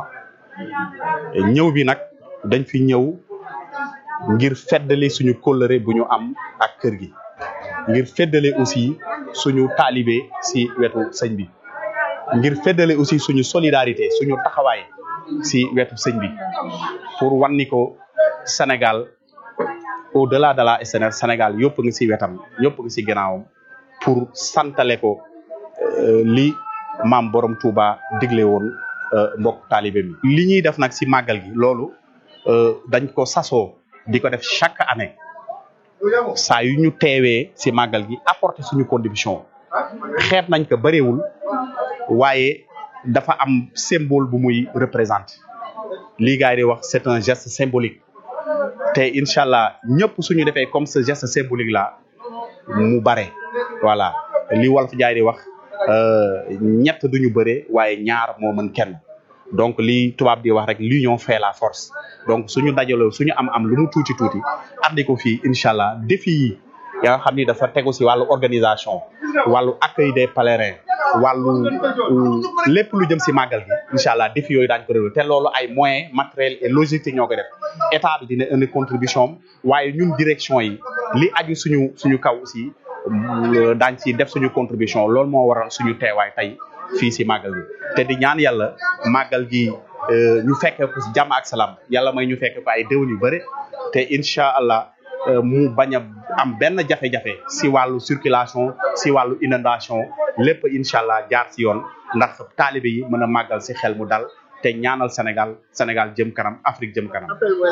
ñëw bi nag dañ fi ñëw ngir feddali suñu kóllëre bu ñu am ak kër gi ngir feddali aussi suñu taalibe si wetu sëñ bi ngir feddali aussi suñu solidarité suñu taxawaay si wetu sëñ bi pour wan ni ko Sénégal au delà de la SNR Sénégal yëpp nga si wetam yëpp nga si gannaawam pour santale ko li maam borom Touba digle woon mbokk taalibe mi li ñuy def nag si màggal gi loolu dañ ko sasoo di ko def chaque année saa yu ñu teewee si màggal gi apporter suñu contribution xeet nañ ko bëriwul waaye dafa am symbole bu muy représente lii gars yi di wax c'est un geste symbolique te incha allah ñëpp suñu defee comme ce geste symbolique là mu bare voilà li wolof jaay di wax ñett duñu bëre waaye ñaar moo mën kenn donc li tubaab di wax rek l'union fait la force donc suñu dajaloo suñu am am lu mu tuuti tuuti andi ko fii incha allah défi yi ya nga xam ni dafa tegu si wàllu organisation wàllu accueil des pèlerins wàllu lépp lu jëm si màggal gi incha allah défi yooyu daañu ko réglé te loolu ay moyens matériels et logistique ñoo ko def état bi dina indi contribution am waaye ñun direction yi li aju suñu suñu kaw aussi daañ ci def suñu contribution loolu moo waral suñu teewaay tey fii si màggal gi te di ñaan yàlla màggal gi ñu fekkee ko si jàmm ak salaam yàlla may ñu fekkee ko ay déwén yu bëri te incha allah mu bañ a am benn jafe-jafe si wàllu circulation si wàllu inondation lépp incha allah jaar si yoon ndax taalibe yi mën a màggal si xel mu dal te ñaanal Sénégal Sénégal jëm kanam Afrique jëm kanam.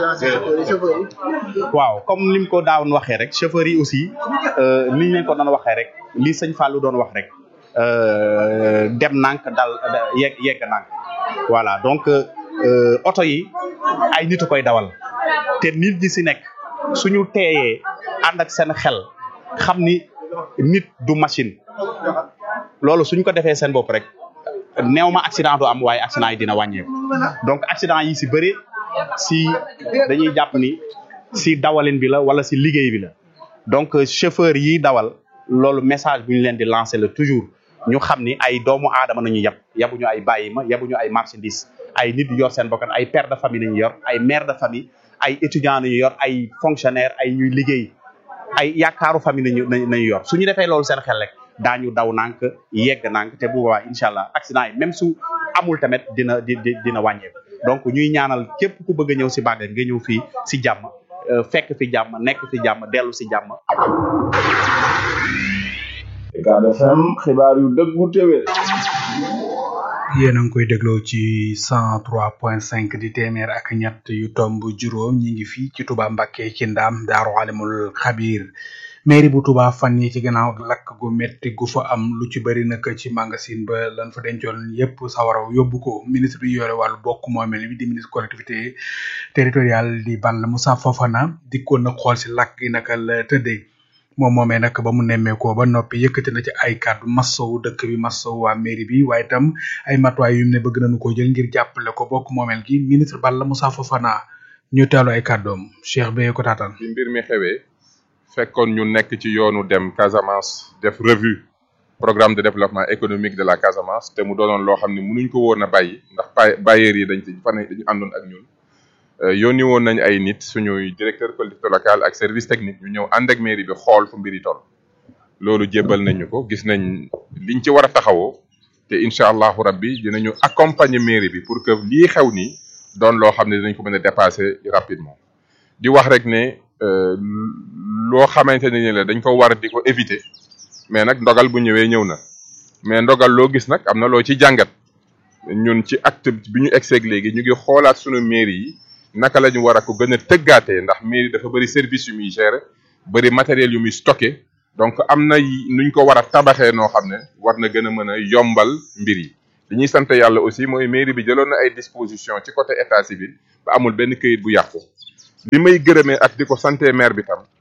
waaw comme ni mu ko daawoon waxee rek chauffeurs yi aussi ni ñu leen ko doon waxee rek li sëñ Fallou doon wax rek. dem nànk dal yegg yegg nànk voilà donc oto yi ay nit a koy dawal te nit ñi si nekk suñu teeyee ànd ak seen xel xam ni nit du machine loolu suñ ko defee seen bopp rek néew ma accident du am waaye accident yi dina wàññeeku donc accident yi si bëri si dañuy jàpp ni si dawalin bi la wala si liggéey bi la donc chauffeur yi dawal loolu message bu ñu leen di lancer la toujours ñu xam ni ay doomu aadama nañu yab yabuñu ay bàyyi ma yabuñu ay marchandise ay nit yor seen bokkan ay père de famille nañu yor ay mère de famille ay étudiant nañu yor ay fonctionnaire ay ñuy liggéey ay yaakaaru famille nañu nañu yor suñu defee loolu seen xel rek daañu daw nànk yegg nànk te bu boobaa incha allah accident yi même su amul tamit dina di dina wàññeeku donc ñuy ñaanal képp ku bëgg a ñëw si bàggal nga ñëw fii si jàmm fekk fi jàmm nekk fi jàmm dellu si jàmm UCAB FM xibaar yu dëggu téwé yéen a ngi koy dégloo ci cent trois point cinq di téeméer ak ñett yu tomb juróom ñi ngi fii ci Touba Mbacké ci ndaam daaru alimul xabir mairie bu Touba fan yi ci gannaaw lakk gu metti gu fa am lu ci bëri nag ci magasin ba lan fa dencoon yépp sawaraw yóbbu ko ministre bi yore wàllu bokk moomel bi di ministre collectivité territoriale di Balla Moussa Fofana dikkoon na xool si lakk gi naka la tëddee moom moomee nag ba mu nemmeekoo ba noppi yëkkati na ci ay kàddu massowu dëkk bi massowu waa mairie bi waaye itam ay matuwaay yu ne bëgg nañu ko jël ngir jàppale ko bokk moomel gi ministre Balla Moussa Fofana ñu teelu ay kàddoom Cheikh Beye ko taataan bi mbir mi xewee fekkoon ñu nekk ci yoonu dem Casamance def revue programme de développement économique de la Casamance te mu doonoon loo xam ne mënuñ ko woon a bàyyi ndax pa bailleurs yi dañ ci fan dañu àndoon ak ñun yónni woon nañ ay nit suñuy directeur collectivité locale ak service technique ñu ñëw ànd ak mairie bi xool fu mbir yi toll loolu jébbal nañu ko gis nañ liñ ci war a taxawoo te incha allahu rabbi dinañu accompagner mairie bi pour que lii xew nii doon loo xam ne dinañ ko mën a dépasser rapidement di wax rek ne loo xamante ne ni la dañ ko war di ko éviter mais nag ndogal bu ñëwee ñëw na mais ndogal loo gis nag am na loo ci jàngat ñun ci acte bi ñu egseeg léegi ñu ngi xoolaat sunu mairie yi naka la ñu war a ko gën a tëggaatee ndax mairie dafa bëri service yu muy gérer bëri matériel yu muy stocké donc am na nuñ ko war a tabaxee noo xam ne war na gën a mën a yombal mbir yi li ñuy sant yàlla aussi mooy mairie bi jëloon na ay disposition ci côté état civil ba amul benn këyit bu yàqu li may gërëmee ak di ko santé maire bi tam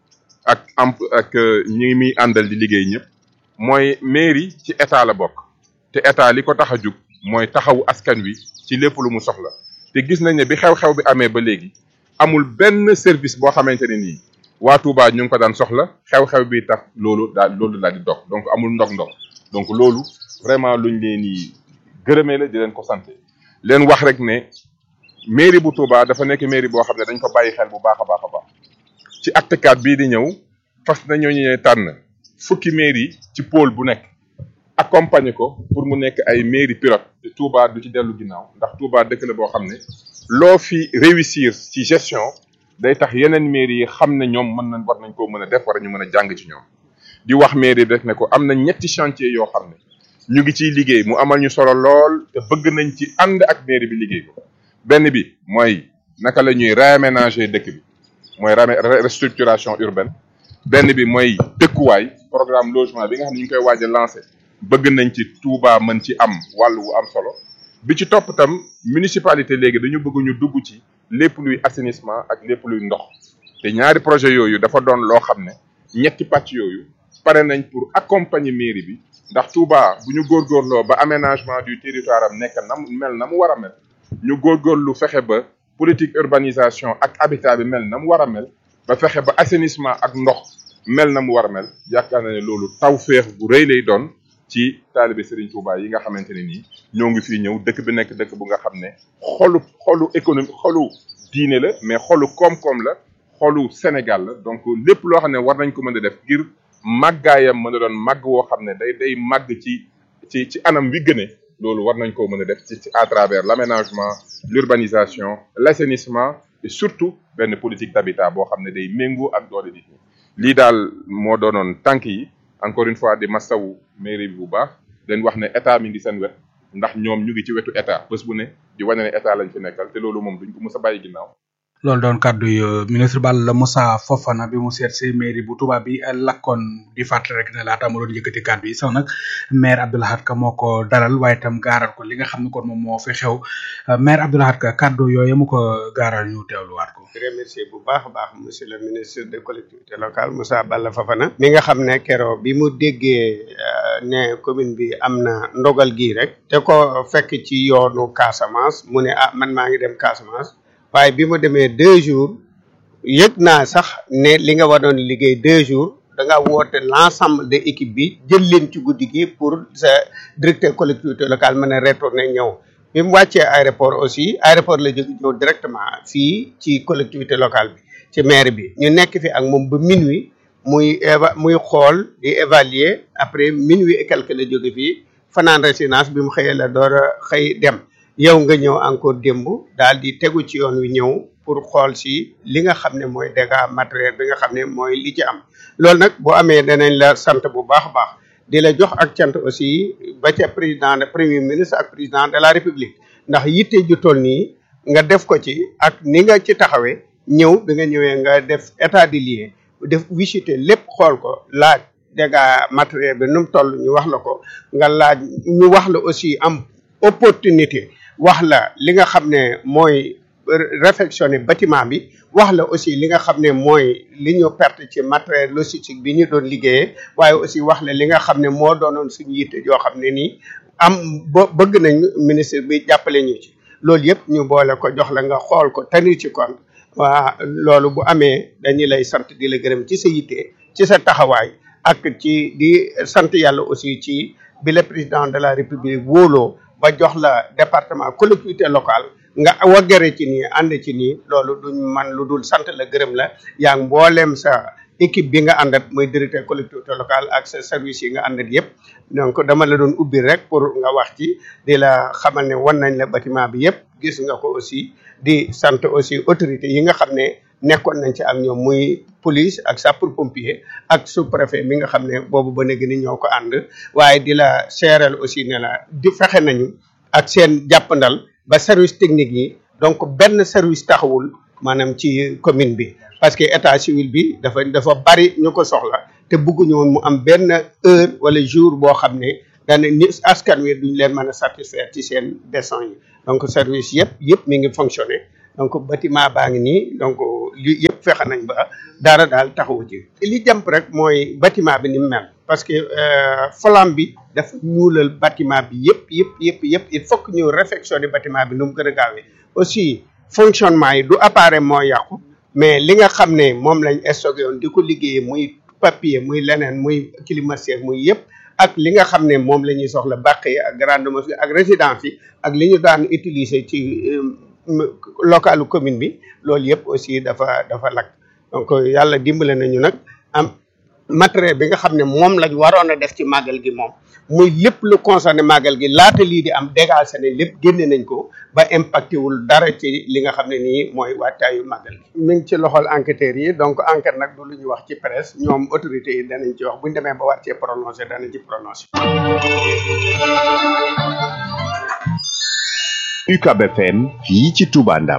ak amp ak ñi muy àndal di liggéey ñëpp mooy mairie ci état la bokk te état li ko tax a jug mooy taxawu askan wi ci lépp lu mu soxla te gis nañ ne bi xew-xew bi amee ba léegi amul benn service boo xamante ne nii waa Touba ñu ngi ko daan soxla xew-xew bi tax loolu daal loolu daal di dox donc amul ndog-ndog donc loolu vraiment luñ leen di gërëmee la di leen ko sant leen wax rek ne mairie bu Touba dafa nekk mairie boo xam ne dañ ko bàyyi xel bu baax a baax a baax ci acte 4 bii di ñëw fas nañoo ñëwee tànn fukki mairie ci pôle bu nekk accompagner ko pour mu nekk ay mairie pilote te Touba du ci dellu ginnaaw ndax Touba dëkk la boo xam ne loo fi réussir ci gestion day tax yeneen mairie yi xam ne ñoom mën nañ war nañ koo mën a def war ñu mën a jàng ci ñoom di wax mairie rek ne ko am na ñetti chantier yoo xam ne ñu ngi ciy liggéey mu amal ñu solo lool te bëgg nañ ci ànd ak mairie bi liggéey ko benn bi mooy naka la ñuy réaménager dëkk bi mooy restructuration urbaine benn bi mooy dëkkuwaay programme logement bi nga xam ne ñu ngi koy waaj a lancé bëgg nañ ci Touba mën ci am wàll wu am solo bi ci topp tam municipalité léegi dañu bëgg ñu dugg ci lépp luy assainissement ak lépp luy ndox te ñaari projet yooyu dafa doon loo xam ne ñetti pàcc yooyu pare nañ pour accompagner mairie bi ndax Touba bu ñu góorgóorloo ba aménagement du territoire am nekk na mu mel na mu war a mel ñu góorgóorlu fexe ba politique urbanisation ak habitat bi mel na mu war a mel ba fexe ba assainissement ak ndox mel na mu war a mel yaakaar na ne loolu tawféex bu rëy lay doon ci taalibe Serigne Touba yi nga xamante ne nii ñoo ngi fii ñëw dëkk bi nekk dëkk bu nga xam ne xolu xolu économie xolu diine la mais xolu koom-koom la xolu Sénégal la donc lépp loo xam ne war nañ ko mën a def ngir màggaayam mën a doon màgg woo xam ne day day màgg ci ci ci anam wi gëne loolu war nañ koo mën a def ci ci à travers l'aménagement l'urbanisation l'assainissement et surtout benn politique d'habitat boo xam ne day méngoo ak doole nit ñi lii daal moo doonoon tànk yi encore une fois di masawu mairie bi bu baax leen wax ne état mi ngi seen wet ndax ñoom ñu ngi ci wetu état bés bu ne di wane ne état lañ fi nekkal te loolu moom duñ ko mës a bàyyi ginnaaw loolu doon kàddu yu ministre Balla Moussa Fofana bi mu seet si mairie bu Touba bi lakkoon di fàttali rek ne laata mu doon yëkkati kàddu yi sax nag maire Abdoulahad Ka moo ko dalal waaye itam gaaral ko li nga xam ne kon moom moo fi xew maire Abdoulahad Ka kàddu yooyu mu ko gaaral ñu teewluwaat ko. di remercier bu baax a baax monsieur le ministre des collectivités locales Moussa Balla Fofana. mi nga xam ne keroog bi mu déggee ne commune bi am na ndogal gii rek. te ko fekk ci yoonu Casamance mu ne ah man maa ngi dem Casamance. waaye bi mu demee deux jours yëg naa sax ne li nga waroon liggéey deux jours da nga woote l'ensemble de équipe bi jël leen ci guddi gi pour sa directeur collectivité locale mën a retourner ñëw bi mu wàccee aéroport aussi aéroport la jóge ñëw directement fii ci collectivité locale bi ci maire bi ñu nekk fi ak moom ba minuit muy éva muy xool di évaluer après minuit et quelque la jóge fii fanaan résidence bi mu xëyee la door a xëy dem yow nga ñëw encore démb daal di tegu ci yoon wi ñëw pour xool si li nga xam ne mooy dégâts matériel bi nga xam ne mooy li ci am loolu nag boo amee danañ la sant bu baax a baax di la jox ak cant aussi ba ca président de premier ministre ak président de la république ndax yitte ju toll nii nga def ko ci ak ni nga ci taxawee ñëw bi nga ñëwee nga def état des lieux def visiter lépp xool ko laaj dégâts matériel bi nu mu toll ñu wax la ko nga laaj ñu wax la aussi am opportunité wax la li nga xam ne mooy réfectionner bâtiment bi wax la aussi li nga xam ne mooy li ñu perte ci matériel logistique bi ñu doon liggéeyee waaye aussi wax la li nga xam ne moo doonoon suñu yitte yoo xam ne nii am ba bëgg nañ ministre bi jàppale ñu ci loolu yëpp ñu boole ko jox la nga xool ko tenir ci compte waa loolu bu amee dañu lay sant di la gërëm ci sa yitte ci sa taxawaay ak ci di sant yàlla aussi ci bi le président de la république wóoloo ba jox la département collectivité locale nga waggare ci nii ànd ci nii loolu duñ man lu dul sant la gërëm la yaa ngi mbooleem sa équipe bi nga àndat mooy directeur collectivité locale ak sa service yi nga àndat yëpp donc dama la doon ubbi rek pour nga wax ci di la xamal ne wan nañ la bâtiment bi yëpp gis nga ko aussi di sant aussi autorité yi nga xam ne nekkoon nañ ci ak ñoom muy police ak sapeur pompier ak sous préfet mi nga xam ne boobu ba léegi ni ñoo ko ànd waaye di la seeral aussi ne la di fexe nañu ak seen jàppandal ba service technique yi donc benn service taxawul maanaam ci commune bi parce que état civil bi dafa dafa bari ñu ko soxla te bëgguñu woon mu am benn heure wala jour boo xam ne daane ni askan wi duñ leen mën a satisfaire ci seen besoin yi donc service yëpp yëpp mi ngi fonctionner donc bâtiment baa ngi nii donc li yëpp fexe nañ ba dara daal taxawu ci li jàmp rek mooy bâtiment bi ni mu mel parce que flamme bi dafa ñuulal bâtiment bi yëpp yëpp yëpp yëpp il faut que ñu réfectionner bâtiment bi nu mu gën a gaawee aussi fonctionnement yi du appareil moo yàqu mais li nga xam ne moom lañ stocké woon di ko liggéeyee muy papier muy leneen muy climatiseur muy yëpp ak li nga xam ne moom la ñuy soxla bàq yi ak grande mosquée ak résidence yi ak li ñu daan utiliser ci localu commune bi loolu yëpp aussi dafa dafa lakk donc yàlla dimbale nañu nag am matériel bi nga xam ne moom lañ waroon a def ci màggal gi moom muy lépp lu concerné màggal gi laata lii di am dégagé nañ lépp génne nañ ko ba impacté wul dara ci li nga xam ne nii mooy waajtaayu màggal gi. mi ngi ci loxol enquêteurs yi donc enquête nag du lu ñuy wax ci presse ñoom autorités yi danañ ci wax bu ñu demee ba war cee prononcé danañ ci prononcé. UCAB FM fii ci Touba Ndam.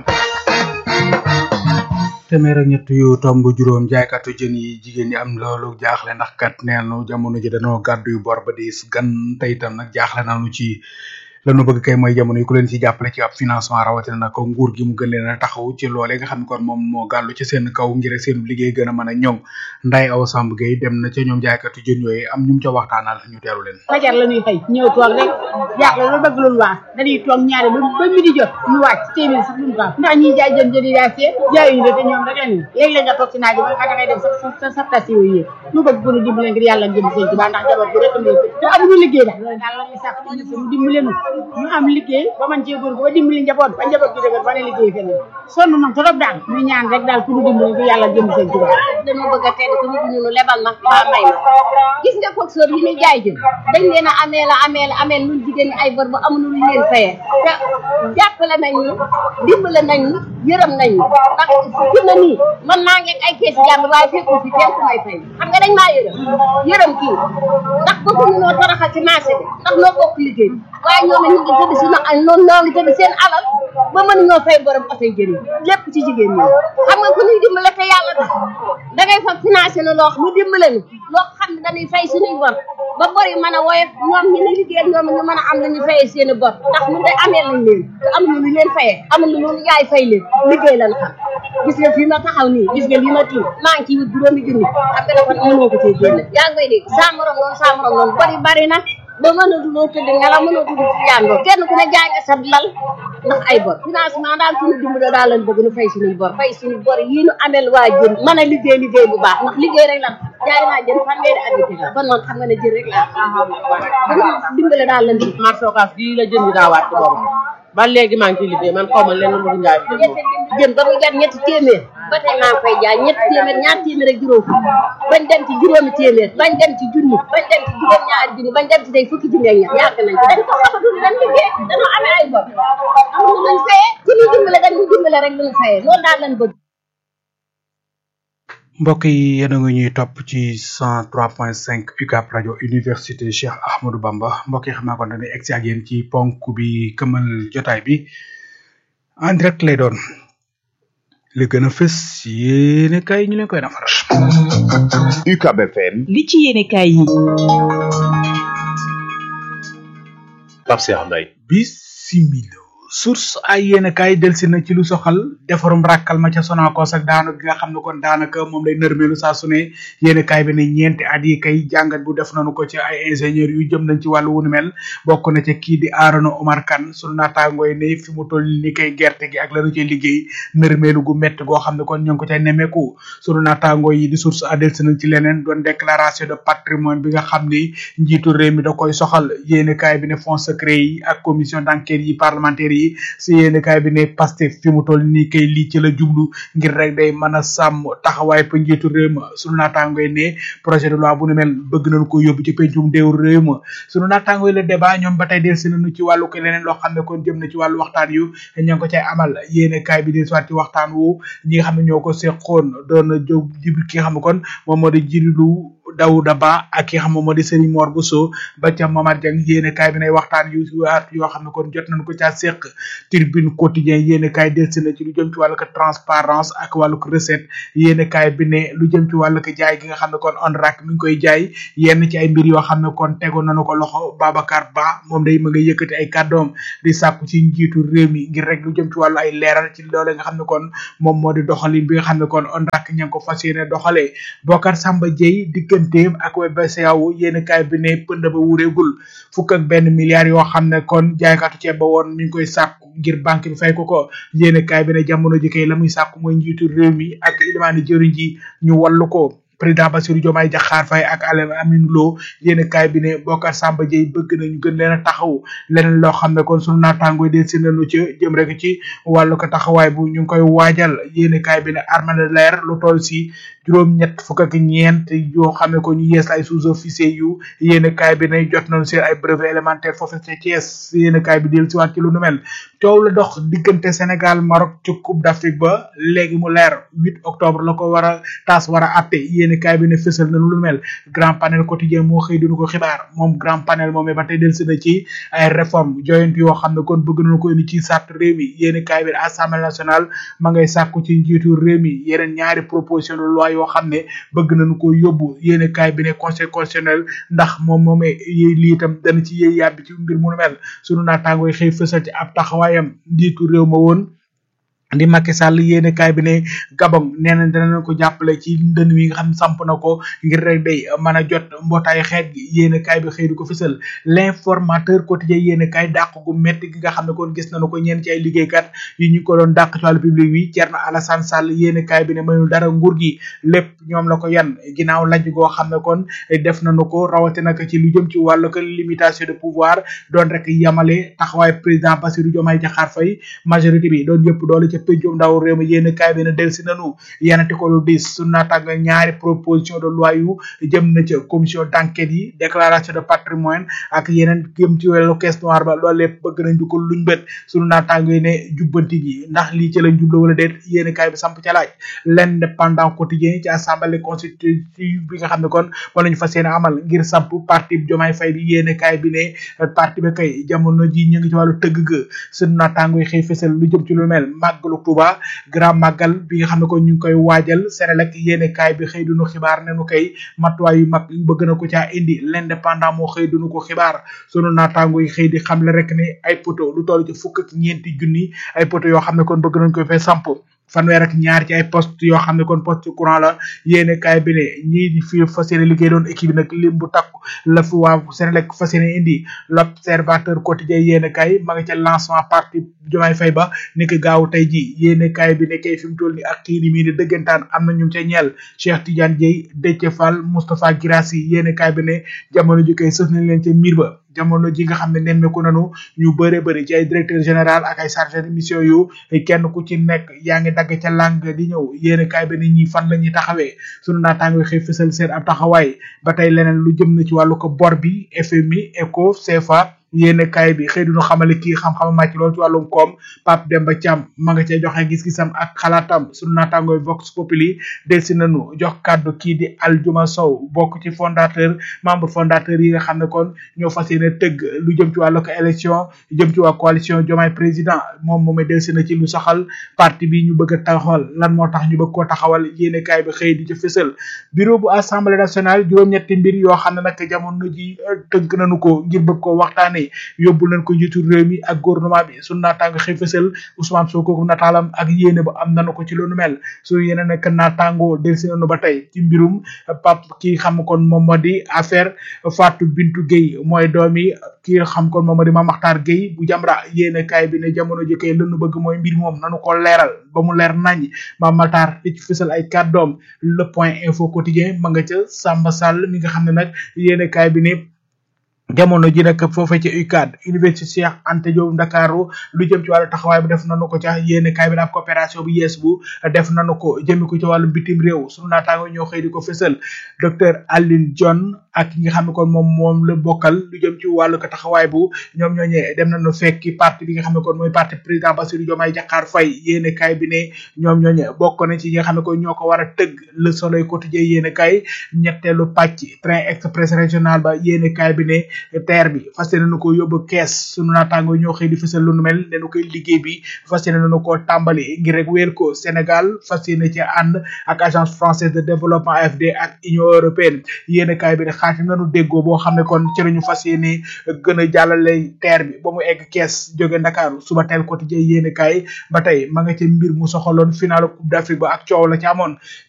téeméer ak ñett yu tomb juróom jaaykatu jën yi jigéen ñi am loolu jaaxle ndax kat neenu jamono ji dañoo gàddu yu bor ba diis gan tey itam nag jaaxle nañu ci lanu bëgg kay mooy jamono yi ku leen ci jàppale ci ab financement rawatina nag ko nguur gi mu gën leen a taxaw ci loolee nga xam ne kon moom moo gàllu ci seen kaw ngir seen liggéey gën a mën a ñoŋ nday aw samb gay dem na ca ñoom jaaykatu jën yooyu am ñu mu ca waxtaanal ñu teeru leen fajar la ñuy xëy ñëw toog rek jaaxle lu bëgg lu waas dañuy toog ñaari ba ba mi di jot ñu wàcc téeméer sax duñ ko am ndax ñiy jaay jën jën yi daa seet jaayuñu de te ñoom rek lañu léeg-léeg nga toog ci naaj ba nga dangay dem sa sa sa tas yooyu yëpp ñu bëgg bu ñu dimbale ngir yàlla ngeen sëñ Tuubaa ndax jabar bi rek am te amuñu liggéey daal loolu daal la ñuy sàkk ñu dimbale ñu ñu am liggéey ba man cee góor ba dimbali njaboot ba njaboot bi dëgër ba ne liggéey feneen sonn nañ trop daal ñu ñaan rek daal ku ñu dimbali ngir yàlla ngeen sëñ Tuubaa dañoo bëgg a tedd te bëgguñu nu lebal ma mbaa may ma gis nga foog sóor yi ñuy jaay jën dañ leen a amee la amee la amee nun jigéen ñi ay bor ba amuñu lu leen fayee te jàppale nañ ñu dimbale nañ ñu yërëm nañ ñu ndax fi na nii man naa ngeeg ay keesi jàmm waaye fekku fi kenn ku may fay xam nga dañ maa yërëm yërëm kii ndax bëgguñu noo toroxal ci marché bi ndax noo bokk liggéey waaye ñoom ñu ngi tëdd suñu ay noonu noo ngi tëdd seen alal ba mën ñoo fay borom oto yi jën yi lépp ci jigéen ñi xam nga ku ñuy dimbale te yàlla tax da ngay fa financé na loo ñu dimbale ñu loo xam ne dañuy fay suñuy bor ba bor yi mën a woyof ñoom ñi ni liggéey ñoom ñu mën a am lañu fayee seen i bor ndax ñun day amee lañ leen te amuñu lu leen fayee amuñu lu yaay fay leen liggéey lañ xam gis nga fii ma taxaw nii gis nga lii ma tiim maa ngi ci wut juróomi junni xam nga dafa mënoo ko cee génne yaa ngi koy dégg saa morom noonu saa morom noonu bor yi bari na ba mënatuloo tëdd ngelaw mënatuloo tëdd ci yàndoo kenn ku ne jaay nga sa lal ndax ay bor financement daal suñu dimbale daal lañ bëgg nu fay suñuy bor fay suñu bor yii nu amel waa jën mën a liggéey liggéey bu baax ndax liggéey rek lan jaay naa jën fanweeri at yi kon noonu xam nga ne jën rek laa xam dimbale daal lañ bëgg marché Ocass gii la jën bi daa wàcc boobu ba léegi maa ngi ciy liggéey man xaw ma lenn lu dul njaay jën ba mu jar ñetti téeméer ba tey maa ngi koy jaay ñetti téeméer ñaar téeméer ak juróom bañ dem ci juróomi téeméer bañ dem ci junni bañ dem ci juróom ñaari junni bañ dem ci day fukki junni ak ñaar yàgg nañ ci dañ ko xamatul dañ liggéey dañoo amee ay bor amuñu luñ fayee ku ñu dimbale dañ ñu dimbale rek luñ fayee loolu daal lañ bëgg mbokk yi yéen a ngi ñuy topp ci 103.5 UCAB rajo université Cheikh Ahmadou Bamba mbokk yi xam naa kon dañuy egg si ak yéen ci ponk bi këmal jotaay bi en direct lay doon li gën a fës yéene kay ñu leen koy nafaral. UCAB FM. li ci yéene kay yi. Pape Cheikh Mbaye. bisimilo source ay yéen kaay delsi na ci lu soxal defarum rakkal ma ca Sonacos ak daanu gi nga xam ne kon daanaka moom lay nërmeelu saa su ne yéen kaay bi ne ñeenti at yi kay jàngat bu def nañu ko ci ay ingénieur yu jëm nañ ci wàllu wunu mel bokk na ca kii di Arona Omar Kane sunu naataangooy ne fi mu toll ni kay gerte gi ak lanu cay liggéey nërmeelu gu métti goo xam ne kon ñu ngi ko cay nemeeku sunu naataangoo yi di source a delsi nañ ci leneen doon déclaration de patrimoine bi nga xam ni njiitu réew mi da koy soxal yéen kaay bi ne fonds secret yi ak commission d'enquête yi parlementaire yi si yéen kaay bi ne Pastef fi mu toll nii kay lii ci la jublu ngir rek day mën a sàmm taxawaay pa njiitu réew ma sunu naataangoy ne projet de loi bu nu mel bëgg nañu ko yóbbu ci pencum déew réew ma sunu naataangoy la débat ñoom ba tey del si nañu ci wàllu ko leneen loo xam ne kon jëm na ci wàllu waxtaan yu ña ngi ko cay amal yéen kaay bi di soit ci waxtaan wu ñi nga xam ne ñoo ko seqoon doon jóg jib ki nga xam ne kon moom moo di jirilu Daouda Ba ak ki nga xam moom moo di Serigne Mor Bousso ba ca Mamad Dieng yéene kaay bi nay waxtaan yu waat yoo xam ne kon jot nañ ko caa seq tribune quotidien yéene kaay delsi na ci lu jëm ci wàllu ko transparence ak wàllu ko recette yéene kaay bi ne lu jëm ci wàllu ko jaay gi nga xam ne kon ONRAC mi ngi koy jaay yenn ci ay mbir yoo xam ne kon tegoon nañu ko loxo Babacar Ba moom day ma nga yëkkati ay kàddoom di sàkku ci njiitu réew mi ngir rek lu jëm ci wàllu ay leeral ci loole nga xam ne kon moom moo di doxalin bi nga xam ne kon ONRAC ña ngi ko fas yéene doxalee Bokar Samba Dieye digganteem ak BCEAO yéene kaay bi ne pënd ba wureegul fukk ak benn milliard yoo xam ne kon jaaykatu ceeb ba woon mi ngi koy sàkku ngir banque bi fay ko ko yéene kaay bi ne jamono ji kay la muy sàkku mooy njiitu réew mi ak ilimaani jëriñ ji ñu wallu ko président Bassirou Diomaye Diakhar Faye ak Alain Amine Lo yéen kaay bi ne Bokar Samba Dieye bëgg nañu gën leen a taxaw leneen loo xam ne kon sunu naataangoo de si nañu ci jëm rek ci wàllu ko taxawaay bu ñu ngi koy waajal yéen kaay bi ne armée de l'air lu toll si juróom ñett fukk ak ñeent yoo xam ne ko ñu yees ay sous-officier yu yéen kaay bi ne jot nañu seen ay brevet élémentaire foofu ca Thiès yéen kaay bi del si waat ci lu nu mel coow la dox diggante Sénégal Maroc ci Coupe d'Afrique ba léegi mu leer 8 octobre la ko war a taas war a atte yéeni kaay bi ne fësal na lu mel grand panel quotidien moo xëy dunu ko xibaar moom grand panel moomee ba tey delsi na ci ay réforme joyant yoo xam ne kon bëgg nañu ko indi ci sart réew mi yéeni kaay bi ne assemblée nationale ma ngay sàkku ci njiitu réew mi yeneen ñaari proposition de loi yoo xam ne bëgg nañu ko yóbbu yéeni kaay bi ne conseil constitutionnel ndax moom moomee yéy lii itam dana ci yéy yàbbi ci mbir mu nu mel sunu naataangooy xëy fësal ci ab taxawaayam njiitu réew ma woon di Macky Sall yéene kaay bi ne Gabon nee na danañ ko jàppale ci ndën wi nga xam ne samp na ko ngir rek day mën a jot mbootaay xeet gi yéene kaay bi xëy di ko fësal l'informateur quotidien yéene kaay dàq gu métti gi nga xam ne kon gis nañu ko ñeen ci ay liggéeykat yi ñu ko doon dàq ci wàllu public bi Thierno Alassane Sall yéene kaay bi ne mayul dara nguur gi lépp ñoom la ko yan ginnaaw lajj goo xam ne kon def nañu ko rawatina ko ci lu jëm ci wàllu ko limitation de pouvoir doon rek yamale taxawaay président Bassirou Diomaye Diakhar Faye majorité bi doon yëpp doole ca pencum ndaw réew mi yéen kaay bi ne delsi nanu yanati ko lu dis su naataanga ñaari proposition de loi yu jëm na ca commission d'enquête yi déclaration de patrimoine ak yeneen jëm ci wàllu caisse noire ba loolu lépp bëgg nañ du ko luñ bët sunu naataanga yi ne jubbanti gi ndax lii ci lañ jubla wala déet yéen kaay bi samp ca laaj l'indépendant quotidien ci assemblée constitutive bi nga xam ne kon moo lañu fas yéene amal ngir samp parti Diomaye Faye bi yéen kaay bi ne parti bi kay jamono ji ñu ngi ci wàllu tëgg ga sunu naataanga yi xëy fësal lu jëm ci lu mel màggalu Touba grand màggal bi nga xam ne ko ñu ngi koy waajal Senelec yéene kaay bi xëy dunu xibaar ne nu koy matuwaay yu mag bëgg na ko caa indi l'indépendant moo xëy dunu ko xibaar sunu naataango yi xëy di xamle rek ne ay poto lu toll ci fukk ak ñeenti junni ay poto yoo xam ne kon bëgg nañ koy fay samp fanweer ak ñaar ci ay poste yoo xam ne kon poste courant la yéene kaay bi ne ñii di fi fas yéene liggéey doon équipe bi nag lim bu takku la fi waa Senelec fas yéene indi l'observateur quotidien yéene kaay ma nga ca lancement parti Diomaye Faye ba ni ki gaaw tey ji yéene kaay bi ne kay fi mu toll ni ak kii ni mii di dëggantaan am na ñu ca ñeel Cheikh Tidiane Dieye Déthié Fall Moustapha Guirassy yéene kaay bi ne jamono ji kay sës nañ leen ca miir ba jamono ji nga xam ne nemmeeku nanu ñu bëre bëri ci ay directeur général ak ay chargé de mission yu kenn ku ci nekk yaa ngi dagg ca lang di ñëw yéen kaay bi ne ñi fan la ñuy taxawee sunu naataango xëy fësal seen ab taxawaay ba tey leneen lu jëm na ci wàllu ko bor bi FMI ECO CFA yéene kaay bi xëy duñu xamale kii xam-xam màcc loolu ci wàllum koom Pape Demba Thiam ma nga cay joxe gis-gisam ak xalaatam sunu naataangooy Vox Populi delsi nañu jox kàddu kii di Aljuma Sow bokk ci fondateur membre fondateur yi nga xam ne kon ñoo fas yéene tëgg lu jëm ci wàllu ko élection jëm ci waa coalition Diomaye président moom moomay delsi na ci lu saxal parti bi ñu bëgg a taxawal lan moo tax ñu bëgg koo taxawal yéene kaay bi xëy di ci fësal bureau bu assemblée nationale juróom-ñetti mbir yoo xam ne nag jamono ji tënk nañu ko ngir bëgg koo waxtaane yóbbu leen ko njiitu réew mi ak gouvernement bi sunu naataango xëy fësal Ousmane Sonko nataalam ak yéene ba am nanu ko ci loolu mel su yeneen nekk naataango delsi nañu ba tey ci mbirum pap ki xam kon moom moo di affaire Fatou Bintou Gueye mooy doomi ki xam kon moom moo di Mame Makhtar Gueye bu Jamra yéene kaay bi ne jamono ji kay lënu bëgg mooy mbir moom nanu ko leeral ba mu leer nañ Mame Makhtar di ci fësal ay kàddoom le point info quotidien ma nga ca Samba Sall mi nga xam ne nag yéene kaay bi ne jamono ji nag foofee ci UCAD université Cheikh Anta Diop Ndakaaru lu jëm ci wàllu taxawaay bi def nanu ko ca yéene kaay bi ab coopération bu yees bu def nanu ko jëmi ko ci wàllu bitim réew sunu naataango ñoo xëy di ko fësal docteur Aline John ak ñi nga xam ne kon moom moom la bokkal lu jëm ci wàllu ko taxawaay bu ñoom ñooñee dem nañu fekki parti bi nga xam ne kon mooy parti président Bassirou Diomaye Diakhar Faye yéene kaay bi ne ñoom ñooñee bokk na ci ñi nga xam ne kon ñoo ko war a tëgg le soleil quotidien yéene kaay ñetteelu pàcc train express régional ba yéene kaay bi ne terre bi fas yéene nu ko yóbbu kees sunu naataango ñoo xëy di fësal lu nu mel ne nu koy liggéey bi fas yéene nu ko tàmbali ngir rek wéer ko Sénégal fas yéene ci ànd ak agence française de développement AFD ak union européenne yéene kaay bi ne xaatim nañu déggoo boo xam ne kon ci lañu fas yéene gën a jàllale terre bi ba mu egg kees jóge Ndakaaru suba teel quotidien yéene kaay ba tey ma nga ca mbir mu soxaloon finalu coupe d'Afrique ba ak coow la ci amoon